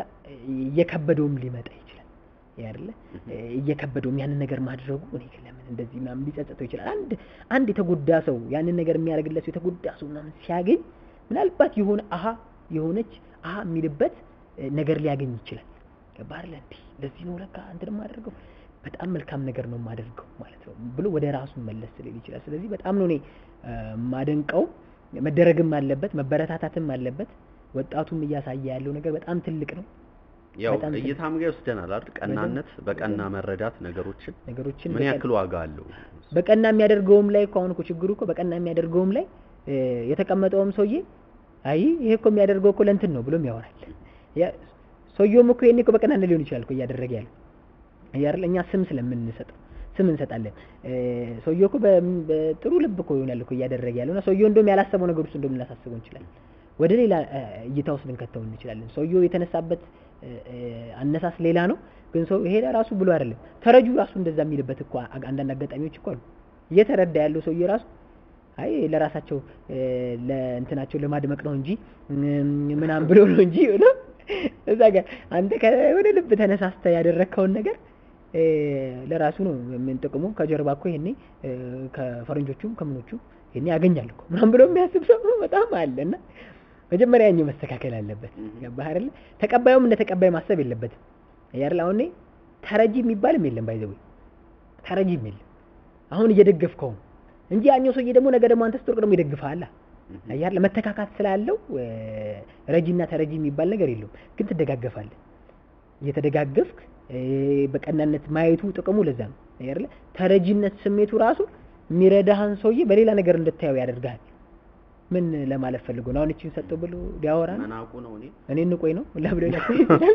እየከበደውም ሊመጣ ይችላል ያለ እየከበደውም ያንን ነገር ማድረጉ እኔ ግን ለምን እንደዚህ ምናምን ሊጸጸተው ይችላል። አንድ አንድ የተጎዳ ሰው ያንን ነገር የሚያደርግለት ሰው የተጎዳ ሰው ምናምን ሲያገኝ ምናልባት የሆነ አሀ የሆነች አሀ የሚልበት እ፣ ነገር ሊያገኝ ይችላል። ገባህ አይደለ? እንዲህ ለዚህ ነው ለካ እንትን የማደርገው በጣም መልካም ነገር ነው የማደርገው ማለት ነው ብሎ ወደ ራሱ መለስ ሊል ይችላል። ስለዚህ በጣም ነው እኔ እ፣ የማደንቀው። መደረግም አለበት መበረታታትም አለበት። ወጣቱም እያሳየ ያለው ነገር በጣም ትልቅ ነው። ያው በጣም ትልቅ እይታም ጋር ይወስደናል አይደል? ቀናነት በቀና መረዳት ነገሮችን ነገሮችን ምን በቀን- ያክል ዋጋ አለው? በቀና የሚያደርገውም ላይ እኮ አሁን እኮ ችግሩ እኮ በቀና የሚያደርገውም ላይ እ፣ የተቀመጠውም ሰውዬ አይ ይሄ እኮ የሚያደርገው እኮ ለእንትን ነው ብሎም ያወራል። ያ ሰውየውም እኮ ይሄኔ እኮ በቀናነት ሊሆን ይችላል እኮ እያደረገ ያለው አይደል? እኛ ስም ስለምንሰጠው ስም እንሰጣለን። እ፣ ሰውየው እኮ በ- በጥሩ ልብ እኮ ይሆናል እኮ እያደረገ ያለው እና ሰውየው እንደውም ያላሰበው ነገር ውስጥ እንደውም ልናሳስበው እንችላለን። ወደ ሌላ እ፣ እይታ ውስጥ ልንከተው እንችላለን። ሰውየው የተነሳበት እ፣ እ፣ አነሳስ ሌላ ነው፣ ግን ሰው ይሄ ራሱ ብሎ አይደለም ተረጁ ራሱ እንደዛ የሚልበት እኮ አ- አንዳንድ አጋጣሚዎች እኮ አሉ። እየተረዳ ያለው ሰውዬ ራሱ አይ ለራሳቸው እ፣ ለእንትናቸው ለማድመቅ ነው እንጂ እም፣ ምናምን ብሎ ነው እንጂ ብሎ እዛ ጋር አንተ ከወደ ልብ ተነሳስተ ያደረግከውን ነገር እ፣ ለራሱ ነው ምን ጥቅሙ ከጀርባ እኮ ይሄኔ እ፣ ከፈረንጆቹም ከምኖቹ ይሄኔ ያገኛል እኮ ምናምን ብሎ የሚያስብ ሰው በጣም አለ እና መጀመሪያ ያኛው መስተካከል አለበት። ገባህ አይደለ? ተቀባዩም እንደ ተቀባይ ማሰብ የለበትም አይደል? አሁን እኔ ተረጂ የሚባልም የለም ባይዘው ተረጂም የለም። አሁን እየደገፍከው ነው እንጂ ያኛው ሰውዬ ደግሞ ነገ ደግሞ አንተ ስትወርቅ ደግሞ ይደግፍሃል። አያለ መተካካት ስላለው እ፣ ረጂና ተረጂ የሚባል ነገር የለውም። ግን ትደጋገፋለህ። እየተደጋገፍክ እ፣ በቀናነት ማየቱ ጥቅሙ ለዛ ነው አይደለ? ተረጂነት ስሜቱ ራሱ የሚረዳህን ሰውዬ በሌላ ነገር እንድታየው ያደርግሃል። ምን ለማለት ፈልጎ ነው? አሁን እቺን ሰጠው ብሎ ሊያወራ ነው? መናቁ ነው እኔ እኔ እንቆይ ነው ለብሎ ይችላል።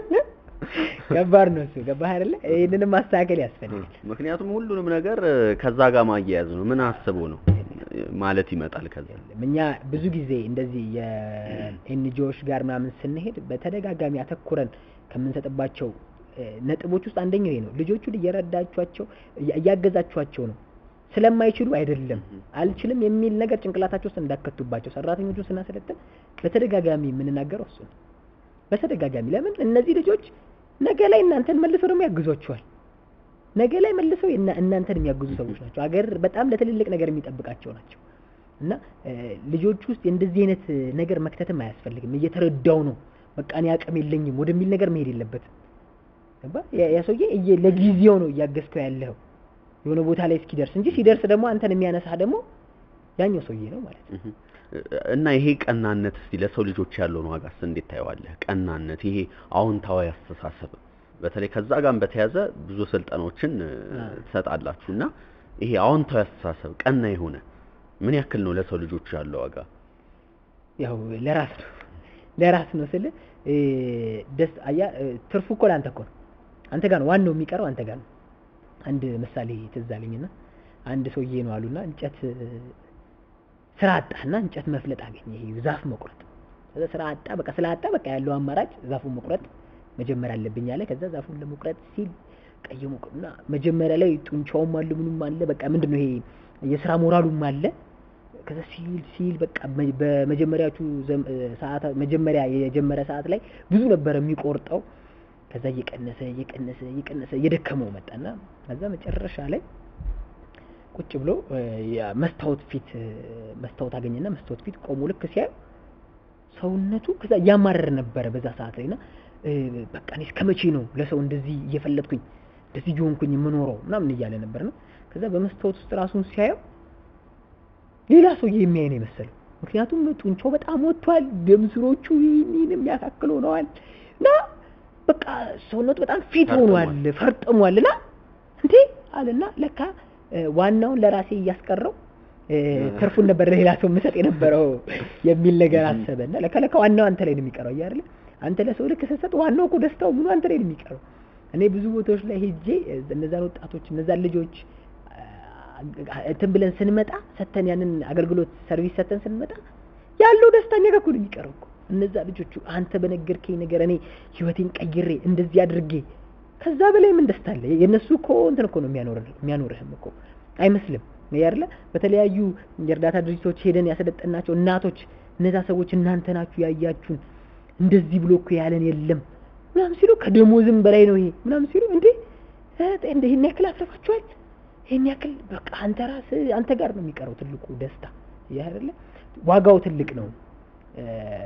ከባድ ነው እሱ። ገባህ አይደለ? ይህንንም ማስተካከል ያስፈልጋል። ምክንያቱም ሁሉንም ነገር እ፣ ከዛ ጋር ማያያዝ ነው። ምን አስቦ ነው ማለት ይመጣል ከዛ የለም። እኛ ብዙ ጊዜ እንደዚህ የኤንጂኦዎች ጋር ምናምን ስንሄድ በተደጋጋሚ አተኩረን ከምንሰጥባቸው እ፣ ነጥቦች ውስጥ አንደኛው ይሄ ነው። ልጆቹን እየረዳችኋቸው እያ- እያገዛችኋቸው ነው። ስለማይችሉ አይደለም አልችልም የሚል ነገር ጭንቅላታቸው ውስጥ እንዳከቱባቸው ሰራተኞቹን ስናሰለጥን በተደጋጋሚ የምንናገረው እሱ ነው። በተደጋጋሚ ለምን እነዚህ ልጆች ነገ ላይ እናንተን መልሰው ደግሞ ያግዟቸዋል። ነገ ላይ መልሰው እና- እናንተን የሚያግዙ ሰዎች ናቸው። ሀገር በጣም ለትልልቅ ነገር የሚጠብቃቸው ናቸው እና እ፣ ልጆች ውስጥ እንደዚህ አይነት እ፣ ነገር መክተትም አያስፈልግም። እየተረዳው ነው በቃ እኔ አቅም የለኝም ወደሚል ነገር መሄድ የለበትም። ገባ? ያ- ያ ሰውዬ እየ- ለጊዜው ነው እያገዝከው ያለው የሆነ ቦታ ላይ እስኪደርስ እንጂ ሲደርስ ደግሞ አንተን የሚያነሳህ ደግሞ ያኛው ሰውዬ ነው ማለት ነው። እህ። እና ይሄ ቀናነት እስቲ ለሰው ልጆች ያለውን ዋጋስ እንዴት ታየዋለህ? ቀናነት፣ ይሄ አዎንታዊ አስተሳሰብ በተለይ ከዛ ጋርም በተያዘ ብዙ ስልጠናዎችን እ፣ አዎ። ትሰጣላችሁ እና ይሄ አዎንታዊ አስተሳሰብ ቀና የሆነ ምን ያክል ነው ለሰው ልጆች ያለው ዋጋ? ያው ለራስ ነው ለራስ ነው ስል ደስ አያ እ፣ ትርፉ እኮ ለአንተ እኮ ነው። አንተ ጋር ነው ዋናው የሚቀረው አንተ ጋር ነው። አንድ ምሳሌ ትዝ አለኝና አንድ ሰውዬ ነው አሉና እንጨት እ፣ ስራ አጣና እንጨት መፍለጥ አገኘ። ይሄ ዛፍ መቁረጥ። ከዛ ስራ አጣ። በቃ ስራ አጣ። በቃ ያለው አማራጭ ዛፉን መቁረጥ መጀመር አለብኝ አለ። ከዛ ዛፉን ለመቁረጥ ሲል ቀይ እና መጀመሪያ ላይ ጡንቻውም አለ ምኑም አለ። በቃ ምንድነው ይሄ የስራ ሞራሉም አለ። ከዛ ሲል ሲል በቃ መ- በመጀመሪያዎቹ ዘም- እ፣ ሰዓታት መጀመሪያ የጀመረ ሰዓት ላይ ብዙ ነበር የሚቆርጠው። ከዛ እየቀነሰ እየቀነሰ እየቀነሰ እየደከመው መጣና ከዛ መጨረሻ ላይ ቁጭ ብሎ እ፣ ያ መስታወት ፊት እ፣ መስታወት አገኘና መስታወት ፊት ቆሞ ልክ ሲያዩ ሰውነቱ ከዛ እያማረረ ነበረ በዛ ሰዓት ላይ እና እ፣ በቃ እኔ እስከ መቼ ነው ለሰው እንደዚህ እየፈለጥኩኝ እንደዚህ እየሆንኩኝ የምኖረው ምናምን እያለ ነበር ነው። ከዛ በመስታወት ውስጥ ራሱን ሲያየው ሌላ ሰውዬ የሚያይ ነው የመሰለው። ምክንያቱም ጡንቻው በጣም ወጥቷል፣ ደም ስሮቹ ይህን የሚያካክል ሆነዋል እና በቃ ሰውነቱ በጣም ፊት ሆኗል፣ ፈርጥሟል እና እንዴ አለና ለካ እ፣ ዋናውን ለራሴ እያስቀረው እ፣ ትርፉን ነበር ለሌላ ሰው የምሰጥ የነበረው የሚል ነገር አሰበና ለካ ለካ ዋናው አንተ ላይ ነው የሚቀረው እያ አይደለ አንተ ለሰው ልክ ስትሰጥ ዋናው እኮ ደስታው ምኑ አንተ ላይ ነው የሚቀረው። እኔ ብዙ ቦታዎች ላይ ሄጄ እ፣ እነዛን ወጣቶች እነዛን ልጆች አ- እንትን ብለን ስንመጣ ሰተን ያንን አገልግሎት ሰርቪስ ሰተን ስንመጣ ያለው ደስታ እኛ ጋር እኮ ነው የሚቀረው እኮ። እነዛ ልጆቹ አንተ በነገርከኝ ነገር እኔ ህይወቴን ቀይሬ እንደዚህ አድርጌ ከዛ በላይ ምን ደስታ አለ? የእነሱ እኮ እንትን እኮ ነው የሚያኖርህ የሚያኖርህም እኮ አይመስልም ያለ በተለያዩ የእርዳታ ድርጅቶች ሄደን ያሰለጠናቸው እናቶች እነዛ ሰዎች እናንተ ናችሁ ያያችሁን እንደዚህ ብሎ እኮ ያለን የለም ምናምን ሲሉ ከደሞዝም በላይ ነው ይሄ ምናምን ሲሉ እንዴ እ፣ እንደ ይሄን ያክል አትረፋችኋል ይሄን ያክል በቃ አንተ ራስህ አንተ ጋር ነው የሚቀረው ትልቁ ደስታ ይህ አይደለ ዋጋው ትልቅ ነው እ፣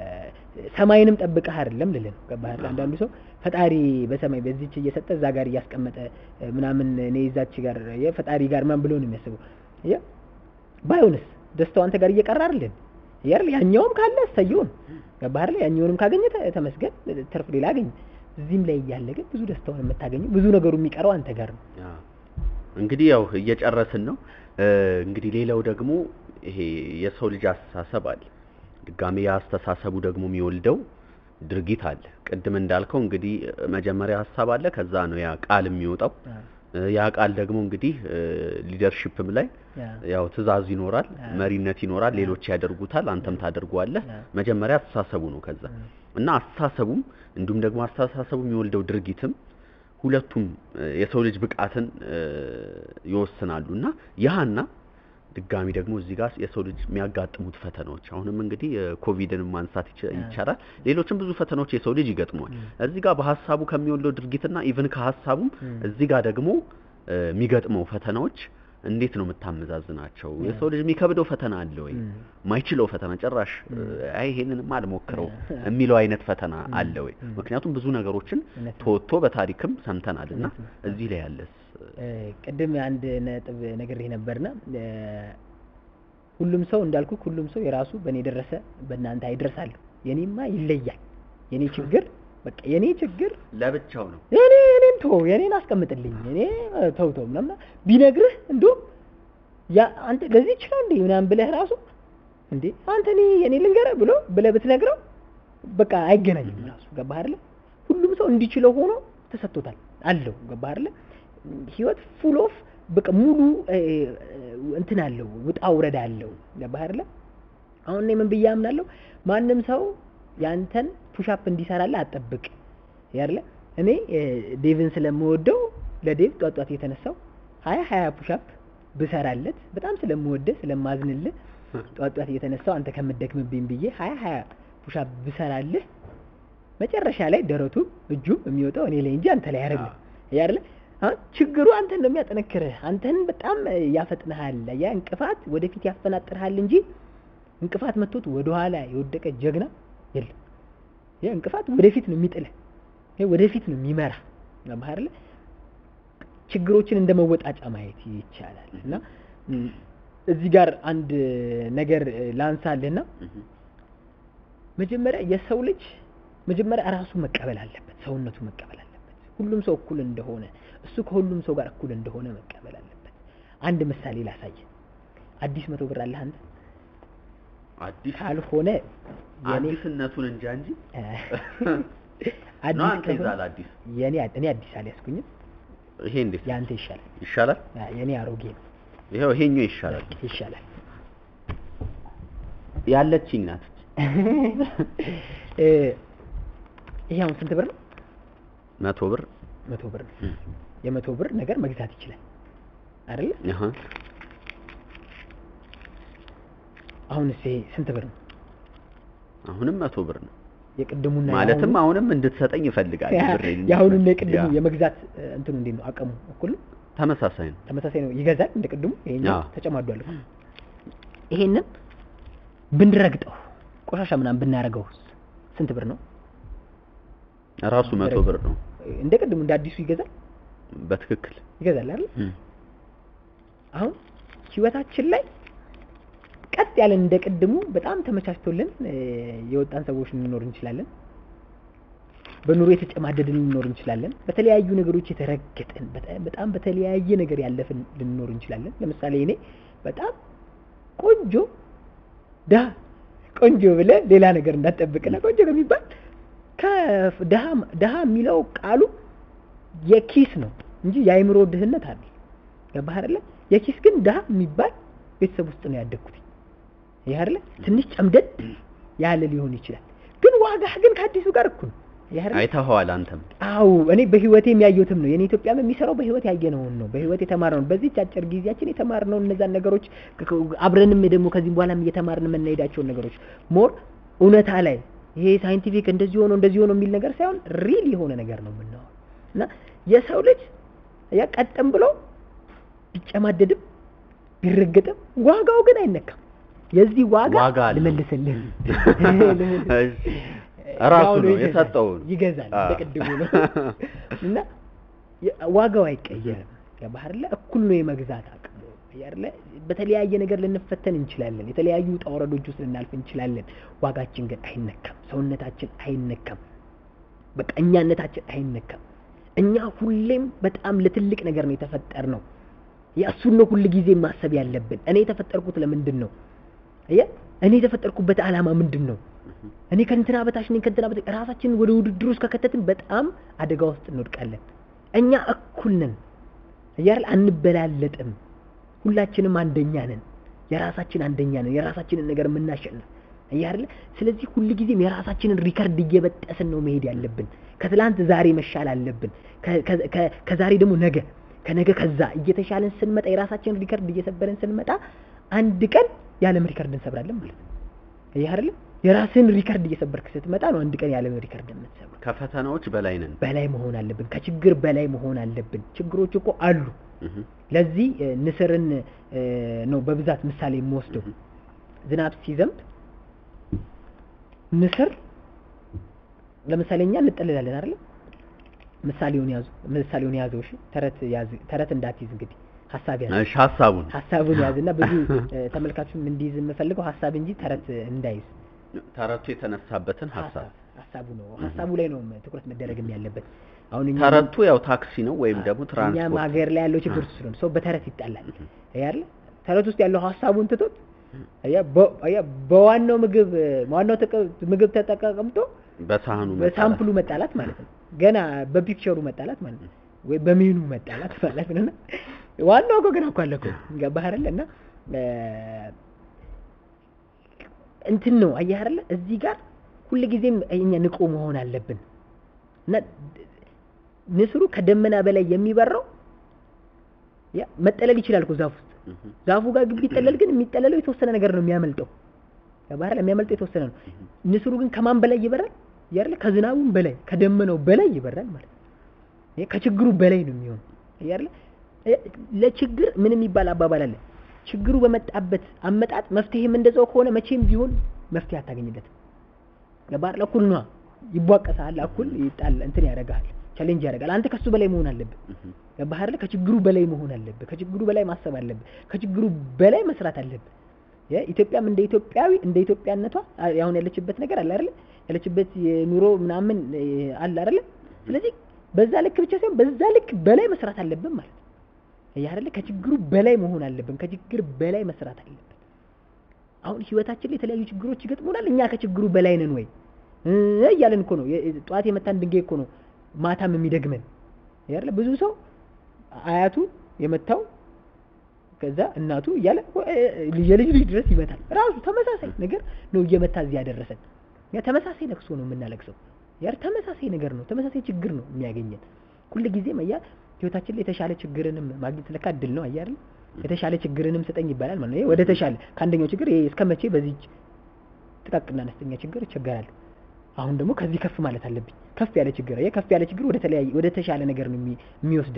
ሰማይንም ጠብቀህ አይደለም ልልህ ነው ገባህ አይደል አንዳንዱ ሰው ፈጣሪ በሰማይ በዚች እየሰጠ እዛ ጋር እያስቀመጠ እ፣ ምናምን እኔ እዛች ጋር የፈጣሪ ጋር ምናምን ብሎ ነው የሚያስበው ያ ባይሆንስ ደስታው አንተ ጋር እየቀረ አይደል ያር ያኛውም ካለ እሰየውን ገባህ አይደል ያኛውንም ካገኘ ተ- ተመስገን ትርፍ ሌላ አገኘ እዚህም ላይ እያለ ግን ብዙ ደስታውን የምታገኘው ብዙ ነገሩ የሚቀረው አንተ ጋር ነው ያ እንግዲህ ያው እየጨረስን ነው። እ፣ እንግዲህ ሌላው ደግሞ ይሄ የሰው ልጅ አስተሳሰብ አለ። ድጋሜ ያ አስተሳሰቡ ደግሞ የሚወልደው ድርጊት አለ። ቅድም እንዳልከው እንግዲህ መጀመሪያ ሀሳብ አለ፣ ከዛ ነው ያ ቃል የሚወጣው። አ፣ እ፣ ያ ቃል ደግሞ እንግዲህ ሊደርሺፕም ላይ ያ፣ ያው ትዕዛዝ ይኖራል፣ አ፣ መሪነት ይኖራል፣ ሌሎች ያደርጉታል፣ አንተም ታደርገዋለህ። አ፣ መጀመሪያ አስተሳሰቡ ነው ከዛ አ፣ እና አስተሳሰቡም እንዲሁም ደግሞ አስተሳሰቡ የሚወልደው ድርጊትም ሁለቱም እ፣ የሰው ልጅ ብቃትን እ፣ ይወስናሉ እና ያህና ድጋሚ ደግሞ እዚህ ጋር የሰው ልጅ የሚያጋጥሙት ፈተናዎች አሁንም እንግዲህ ኮቪድን ማንሳት ይቻ- ይቻላል። ሌሎችም ብዙ ፈተናዎች የሰው ልጅ ይገጥመዋል። ም። እዚህ ጋር በሀሳቡ ከሚወልደው ድርጊትና ኢቭን ከሀሳቡም ም። እዚህ ጋር ደግሞ እ፣ የሚገጥመው ፈተናዎች እንዴት ነው የምታመዛዝናቸው? ያ። የሰው ልጅ የሚከብደው ፈተና አለ ወይ? ም። ማይችለው ፈተና ጭራሽ ም። አይ ይሄንንም አልሞክረው ያ። የሚለው አይነት ፈተና ም። አለ ወይ? ም። ምክንያቱም ብዙ ነገሮችን እውነት ነው። ተወጥቶ በታሪክም ሰምተናል እና እውነት ነው። እዚህ ላይ ያለስ እ፣ ቅድም አንድ ነጥብ ነግሬህ ነበርና እ፣ ሁሉም ሰው እንዳልኩ ሁሉም ሰው የራሱ በእኔ ደረሰ በእናንተ አይደርሳለሁ። የኔማ ይለያል። የኔ ችግር በቃ የኔ ችግር ለብቻው ነው። የኔ እኔን ተው የኔን አስቀምጥልኝ እኔ እ፣ ተው ተው ምናምን ቢነግርህ እንዲሁም ያ አንተ ለዚህ ይችላል እንዴ ምናምን ብለህ ራሱ እንዴ አንተ እኔ የኔ ልንገርህ ብሎ ብለህ ብትነግረው በቃ አይገናኝም ራሱ ገባህ አይደለ? ሁሉም ሰው እንዲችለው ሆኖ ተሰጥቶታል አለው ገባህ አይደለ? ህይወት ፉል ኦፍ በቃ ሙሉ እ፣ እንትን አለው ውጣ ውረድ አለው ገባህ አይደለ? አሁን እኔ ምን ብዬ አምናለሁ ማንም ሰው ያንተን ፑሻፕ እንዲሰራልህ አትጠብቅ ያለ እኔ እ፣ ዴቭን ስለምወደው ለዴቭ ጧት ጧት የተነሳው ሀያ ሀያ ፑሻፕ ብሰራለት በጣም ስለምወደህ ስለማዝንልህ ጧት ጧት እየተነሳው አንተ ከምትደክምብኝ ብዬ ሀያ ሀያ ፑሻፕ ብሰራልህ መጨረሻ ላይ ደረቱም እጁም የሚወጣው እኔ ላይ እንጂ አንተ ላይ አይደለም። ያለ አሁን ችግሩ አንተን ነው የሚያጠነክርህ፣ አንተን በጣም እ፣ ያፈጥንሃል። ያ እንቅፋት ወደፊት ያፈናጥርሃል እንጂ እንቅፋት መጥቶት ወደኋላ የወደቀ ጀግና የለም። ያ እንቅፋት ወደፊት ነው የሚጥልህ፣ ይሄ ወደፊት ነው የሚመራ ባህር ላይ ችግሮችን እንደ መወጣጫ ማየት ይቻላል። እና ም፣ እዚህ ጋር አንድ ነገር እ፣ ላንሳልህና መጀመሪያ የሰው ልጅ መጀመሪያ ራሱ መቀበል አለበት፣ ሰውነቱ መቀበል አለበት። ሁሉም ሰው እኩል እንደሆነ እሱ ከሁሉም ሰው ጋር እኩል እንደሆነ መቀበል አለበት። አንድ ምሳሌ ላሳየ። አዲስ መቶ ብር አለህ አንተ? አዲስ ካልሆነ የኔ አዲስነቱን እንጃ እንጂ እ፣ ነው አንተ ከሆነ ይዛል አዲስ የኔ እኔ አዲስ አልያዝኩኝም። ይሄ እንዴት ያንተ ይሻላል። ይሻላል? አ፣ የኔ አሮጌ ነው ይሄው ይሄኛው ይሻላል። ይሻላል። ያለችኝ ናት። እ፣ ይሄ አሁን ስንት ብር ነው? መቶ ብር መቶ ብር ነው። የመቶ ብር ነገር መግዛት ይችላል አይደለ? አሃ አሁንስ ይሄ ስንት ብር ነው? አሁንም መቶ ብር ነው። የቅድሙና ማለትም የአሁኑ- አሁንም እንድትሰጠኝ ይፈልጋል። ብሬን የአሁኑና የቅድሙ ያ፣ የመግዛት እ፣ እንትኑ እንዴት ነው? አቅሙ እኩል ነው? ተመሳሳይ ነው። ተመሳሳይ ነው። ይገዛል እንደ ቅድሙ። ይሄኛው አዎ። ተጨማዷል እኮ። ይሄንን ብንረግጠው ቆሻሻ ምናምን ብናረገው ስንት ብር ነው? ራሱ መቶ ብር ነው። እንደ ቅድሙ እንደ አዲሱ ይገዛል በትክክል ይገዛል አይደል? እም። አሁን ህይወታችን ላይ ቀጥ ያለን እንደ ቅድሙ በጣም ተመቻችቶልን እ፣ የወጣን ሰዎች ልንኖር እንችላለን። በኑሮ የተጨማደድን ልንኖር እንችላለን። በተለያዩ ነገሮች የተረገጥን በጣም- በጣም በተለያየ ነገር ያለፍን ልንኖር እንችላለን። ለምሳሌ እኔ በጣም ቆንጆ ድሀ ቆንጆ ብለህ ሌላ ነገር እንዳትጠብቅና ቆንጆ ከሚባል ከድሀ ድሀ የሚለው ቃሉ የኪስ ነው እንጂ የአይምሮ ድህነት አለ። ገባህ አይደለ? የኪስ ግን ድሀ የሚባል ቤተሰብ ውስጥ ነው ያደግኩት። ይሄ አይደለ? ትንሽ ጨምደድ ያለ ሊሆን ይችላል፣ ግን ዋጋህ ግን ከአዲሱ ጋር እኩል ነው። ይሄ አይደለ? አይተኸዋል አንተም። አው እኔ በህይወቴ የሚያየሁትም ነው። የኔ ኢትዮጵያም የሚሰራው በህይወት ያየነውን ነው። በህይወት የተማርነውን በዚህች አጭር ጊዜያችን የተማርነውን እነዛን ነገሮች ከ- ከ- አብረንም ደግሞ ከዚህም በኋላም እየተማርን የምንሄዳቸውን ነገሮች ሞር እውነታ ላይ ይሄ ሳይንቲፊክ እንደዚህ ሆኖ እንደዚህ ሆኖ የሚል ነገር ሳይሆን ሪል የሆነ ነገር ነው የምናወራው እና የሰው ልጅ ያ ቀጥም ብሎ ቢጨማደድም ቢረገጥም ዋጋው ግን አይነካም። የዚህ ዋጋ ዋጋ አለው። ልመልስልህ እሺ። ራሱ ያው ነው ይገዛል። የሰጠው ነው። ይገዛል አዎ። በቅድሙ ነው እና የ- ዋጋው አይቀየርም። ገባህ አይደለ? እኩል ነው የመግዛት አቅሙ አይደለ? በተለያየ ነገር ልንፈተን እንችላለን። የተለያዩ ውጣ ውረዶች ውስጥ ልናልፍ እንችላለን። ዋጋችን ግን አይነካም። ሰውነታችን አይነካም። በቃ እኛነታችን አይነካም። እኛ ሁሌም በጣም ለትልቅ ነገር ነው የተፈጠር ነው። የእሱን ነው ሁል ጊዜ ማሰብ ያለብን። እኔ የተፈጠርኩት ለምንድን ነው? አየህ፣ እኔ የተፈጠርኩበት ዓላማ ምንድን ነው? እኔ ከእንትና በታች ነኝ ከእንትና በታች ራሳችንን ወደ ውድድር ውስጥ ከከተትን በጣም አደጋ ውስጥ እንወድቃለን። እኛ እኩል ነን እያል አንበላለጥም። ሁላችንም አንደኛ ነን። የራሳችን አንደኛ ነን። የራሳችንን ነገር የምናሸንፍ እያለ ስለዚህ ሁልጊዜም የራሳችንን ሪከርድ እየበጠስን ነው መሄድ ያለብን። ከትላንት ዛሬ መሻል አለብን። ከ- ከ- ከ- ከዛሬ ደግሞ ነገ፣ ከነገ ከዛ እየተሻለን ስንመጣ የራሳችንን ሪከርድ እየሰበርን ስንመጣ አንድ ቀን የዓለም ሪከርድ እንሰብራለን ማለት ነው። ይህ አይደለም የራስን ሪከርድ እየሰበርክ ስትመጣ ነው አንድ ቀን የዓለም ሪከርድ የምትሰብረው። ከፈተናዎች በላይ ነን። በላይ መሆን አለብን። ከችግር በላይ መሆን አለብን። ችግሮች እኮ አሉ። እህ። ለዚህ እ፣ ንስርን እ፣ ነው በብዛት ምሳሌ የምወስደው። ዝናብ ሲዘንብ ንስር ለምሳሌ እኛ እንጠልላለን አይደል? ምሳሌውን ያዙ፣ ምሳሌውን ያዘው። እሺ፣ ተረት ያዝ፣ ተረት እንዳትይዝ እንግዲህ ሀሳብ ያዝ፣ እሺ ሀሳቡን ሀሳቡን ያዝና ብዙ እ፣ ተመልካቹም እንዲይዝ የምፈልገው ሀሳብ እንጂ ተረት እንዳይዝ ተረቱ የተነሳበትን ሀሳብ ሀሳብ ሀሳቡ ነው። ሀሳቡ ላይ ነው ትኩረት መደረግም ያለበት። አሁን እኛ ተረቱ ያው ታክሲ ነው ወይም ደግሞ እኛም ትራንስፖርት ሀገር ላይ ያለው ችግር እሱ ነው። ሰው በተረት ይጣላል አይደል? ተረት ውስጥ ያለው ሀሳቡን ትቶት አያ በ- አያ በዋናው ምግብ ዋናው ተቀ- ምግብ ተጠቀምጦ በሳህኑ በሳምፕሉ መጣላት ማለት ነው። ገና በፒክቸሩ መጣላት ማለት ነው፣ ወይ በሜኑ መጣላት ማለት ነው። እና ዋናው እኮ ገና እኮ አለ እኮ ገባህ አይደለ? እና እ፣ እንትን ነው አየህ አይደለ? እዚህ ጋር ሁልጊዜም እኛ ንቁ መሆን አለብን እና ንስሩ ከደመና በላይ የሚበራው ያ መጠለል ይችላል እኮ ዛፍ ውስጥ እህ፣ ዛፉ ጋር ግቢ ይጠለል፣ ግን የሚጠለለው የተወሰነ ነገር ነው የሚያመልጠው። ባህር የሚያመልጠው የተወሰነ ነው። ንስሩ ግን ከማን በላይ ይበራል? ያለ ከዝናቡም በላይ ከደመናው በላይ ይበራል ማለት ነው። ይሄ ከችግሩ በላይ ነው የሚሆነው ያለ ለችግር ምን የሚባል አባባል አለ። ችግሩ በመጣበት አመጣጥ መፍትሄም እንደዛው ከሆነ መቼም ቢሆን መፍትሄ አታገኝለትም። ገባህ? እኩል ነዋ። ይቧቀሳል፣ እኩል ይጣል፣ እንትን ያደርጋል፣ ቻሌንጅ ያደርጋል። አንተ ከሱ በላይ መሆን አለብህ። እህ፣ ገባህ አይደለ? ከችግሩ በላይ መሆን አለብህ። ከችግሩ በላይ ማሰብ አለብህ። ከችግሩ በላይ መስራት አለብህ። ኢትዮጵያም እንደ ኢትዮጵያዊ እንደ ኢትዮጵያነቷ አሁን ያለችበት ነገር አለ አይደለ? ያለችበት የኑሮ ምናምን እ፣ አለ አይደለ? ስለዚህ በዛ ልክ ብቻ ሳይሆን በዛ ልክ በላይ መስራት አለብን ማለት ነው። ይሄ አይደለ? ከችግሩ በላይ መሆን አለብን። ከችግር በላይ መስራት አለብን። አሁን ህይወታችን ላይ የተለያዩ ችግሮች ይገጥሙናል። እኛ ከችግሩ በላይ ነን ወይ እ እያለን እኮ ነው። የ- ጠዋት የመታን ድንጋይ እኮ ነው ማታም የሚደግመን ይሄ አይደለ? ብዙ ሰው አያቱ የመታው ከዛ እናቱ እያለ የልጅ ልጅ ድረስ ይመታል። ራሱ ተመሳሳይ ነገር ነው እየመታ እዚህ ያደረሰን። ያ ተመሳሳይ ለቅሶ ነው የምናለቅሰው። ያ ተመሳሳይ ነገር ነው፣ ተመሳሳይ ችግር ነው የሚያገኘን። ሁል ጊዜም አያ ህይወታችን ላይ የተሻለ ችግርንም ማግኘት ለካ እድል ነው። አያ አይደል? የተሻለ ችግርንም ስጠኝ ይባላል ማለት ነው። ይሄ ወደ ተሻለ ከአንደኛው ችግር ይሄ እስከ መቼ በዚህ ጥቃቅና አነስተኛ ችግር እቸገራለሁ። አሁን ደግሞ ከዚህ ከፍ ማለት አለብኝ። ከፍ ያለ ችግር ይሄ ከፍ ያለ ችግር ወደ ተለያየ ወደ ተሻለ ነገር ነው የሚ- የሚወስድ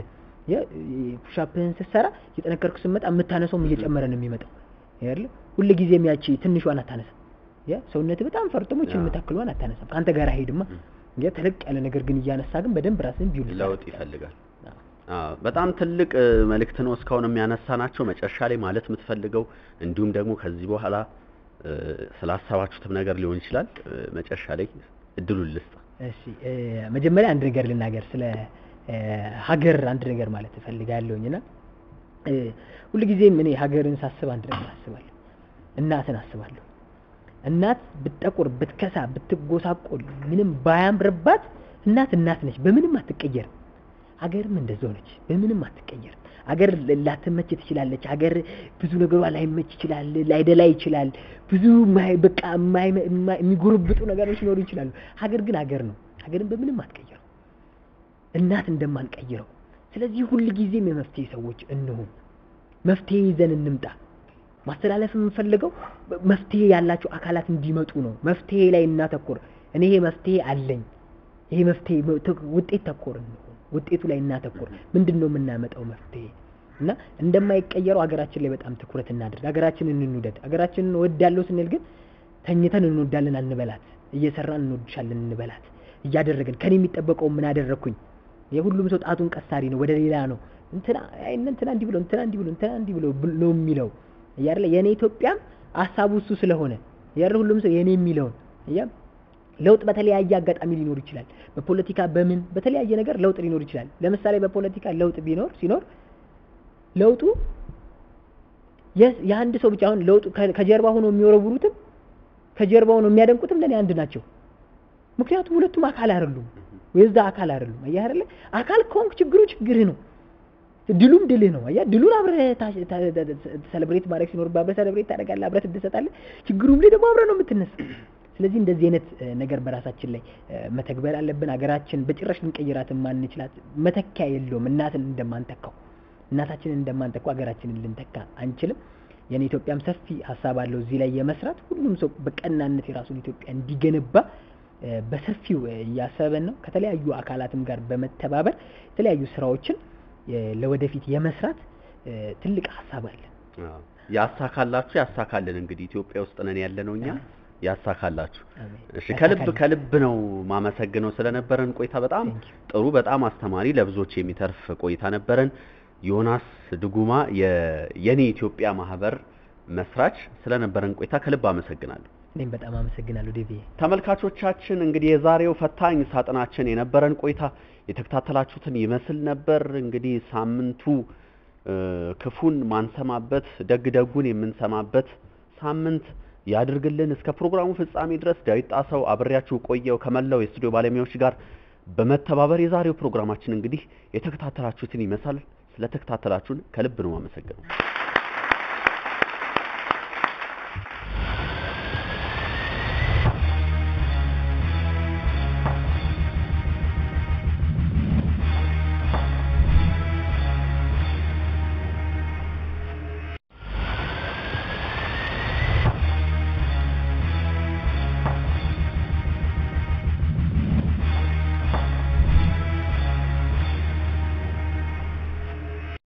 ፑሻፕህን ስትሰራ እየጠነከርኩ ስትመጣ የምታነሰውም እየጨመረ ነው የሚመጣው አይደል? ሁል ጊዜም ያቺ ትንሿን አታነሳም። ያ ሰውነትህ በጣም ፈርጥሞች አዎ። የምታክሏን አታነሳም። ከአንተ ጋር አይሄድማ። ያ ተለቅ ያለ ነገር ግን እያነሳ ግን በደንብ ራስህን ቢውል ለውጥ ይፈልጋል። አዎ፣ በጣም ትልቅ እ፣ መልእክት ነው እስካሁን የሚያነሳ ናቸው። መጨረሻ ላይ ማለት የምትፈልገው እንዲሁም ደግሞ ከዚህ በኋላ እ፣ ስላሰባችሁትም ነገር ሊሆን ይችላል። እ፣ መጨረሻ ላይ እድሉን ልስጥ። እሺ እ፣ መጀመሪያ አንድ ነገር ልናገር ስለ እ፣ ሀገር አንድ ነገር ማለት እፈልጋለሁኝ እና እ፣ ሁልጊዜም እኔ ሀገርን ሳስብ አንድ ነገር አስባለሁ። እናትን አስባለሁ። እናት ብትጠቁር፣ ብትከሳ፣ ብትጎሳቆል ምንም ባያምርባት እናት እናት ነች፣ በምንም አትቀየርም። ሀገርም እንደዛው ነች፣ በምንም አትቀየርም። ሀገር ላትመች ትችላለች። ሀገር ብዙ ነገሯ ላይመች ይችላል፣ ላይደላ ይችላል። ብዙ ማይ- በቃ የማይመ- የማ- የሚጎረብጡ ነገሮች ሊኖሩ ይችላሉ። ሀገር ግን ሀገር ነው። ሀገርን በምንም አትቀይረው፣ እናት እንደማንቀይረው። ስለዚህ ሁል ጊዜም የመፍትሄ ሰዎች እንሁን፣ መፍትሄ ይዘን እንምጣ። ማስተላለፍ የምንፈልገው መፍትሄ ያላቸው አካላት እንዲመጡ ነው። መፍትሄ ላይ እናተኩር። እኔ ይሄ መፍትሄ አለኝ፣ ይሄ መፍትሄ ውጤት ተኮር እንሁን። ውጤቱ ላይ እናተኩር። ምንድን ነው የምናመጣው መፍትሄ እና እንደማይቀየረው ሀገራችን ላይ በጣም ትኩረት እናድርግ። ሀገራችንን እንውደድ። ሀገራችንን እወዳለሁ ስንል ግን ተኝተን እንወዳለን አንበላት፣ እየሰራን እንወድሻለን እንበላት። እያደረግን ከኔ የሚጠበቀው ምን አደረግኩኝ? የሁሉም ሰው ጣቱን ቀሳሪ ነው፣ ወደ ሌላ ነው። እንትና አይ እንትና እንዲህ ብሎ እንትና እንዲህ ብሎ እንትና እንዲህ ብሎ ብል- ነው የሚለው እያለ የኔ ኢትዮጵያም ሀሳቡ እሱ ስለሆነ እያለ ሁሉም ሰው የኔ የሚለውን እያ ለውጥ በተለያየ አጋጣሚ ሊኖር ይችላል። በፖለቲካ በምን በተለያየ ነገር ለውጥ ሊኖር ይችላል። ለምሳሌ በፖለቲካ ለውጥ ቢኖር ሲኖር ለውጡ የ- የአንድ ሰው ብቻ አሁን ለውጡ ከ- ከጀርባ ሆኖ የሚወረውሩትም ከጀርባ ሆኖ የሚያደንቁትም ለኔ አንድ ናቸው። ምክንያቱም ሁለቱም አካል አይደሉም፣ የዛ አካል አይደሉም። አየህ አይደለ? አካል ከሆንክ ችግሩ ችግርህ ነው፣ ድሉም ድልህ ነው። አየህ ድሉን አብረህ ሰለብሬት ማድረግ ሲኖርብህ አብረህ ሰለብሬት ታደርጋለህ፣ አብረህ ትደሰታለህ። ችግሩም ላይ ደግሞ አብረህ ነው የምትነሳ። ስለዚህ እንደዚህ አይነት እ፣ ነገር በራሳችን ላይ እ፣ መተግበር አለብን። ሀገራችን በጭራሽ ልንቀይራት የማንችላት መተኪያ የለውም። እናትን እንደማንተካው እናታችንን እንደማንተካው ሀገራችንን ልንተካ አንችልም። የኔ ኢትዮጵያም ሰፊ ሀሳብ አለው እዚህ ላይ የመስራት ሁሉም ሰው በቀናነት የራሱን ኢትዮጵያ እንዲገነባ እ፣ በሰፊው እ፣ እያሰበን ነው። ከተለያዩ አካላትም ጋር በመተባበር የተለያዩ ስራዎችን እ፣ ለወደፊት የመስራት እ፣ ትልቅ ሀሳብ አለን። አዎ፣ ያሳካላችሁ፣ ያሳካልን። እንግዲህ ኢትዮጵያ ውስጥ ነን ያለነው እኛ ያሳካላችሁ። አሜን። እሺ ከልብ ያሳካልን። ከልብ ነው ማመሰግነው ስለነበረን ቆይታ። በጣም Thank you. ጥሩ፣ በጣም አስተማሪ፣ ለብዙዎች የሚተርፍ ቆይታ ነበረን። ዮናስ ድጉማ የ- የኔ ኢትዮጵያ ማህበር መስራች ስለነበረን ቆይታ ከልብ አመሰግናለሁ። እኔም በጣም አመሰግናለሁ ዴቪ። ተመልካቾቻችን እንግዲህ የዛሬው ፈታኝ ሳጥናችን የነበረን ቆይታ የተከታተላችሁትን ይመስል ነበር። እንግዲህ ሳምንቱ እ፣ ክፉን ማንሰማበት ደግ ደጉን የምንሰማበት ሳምንት ያድርግልን። እስከ ፕሮግራሙ ፍጻሜ ድረስ ዳዊት ጣሰው አብሬያችሁ ቆየው ከመላው የስቱዲዮ ባለሙያዎች ጋር በመተባበር የዛሬው ፕሮግራማችን እንግዲህ የተከታተላችሁትን ይመስላል። ስለተከታተላችሁን ከልብ ነው አመሰግነው።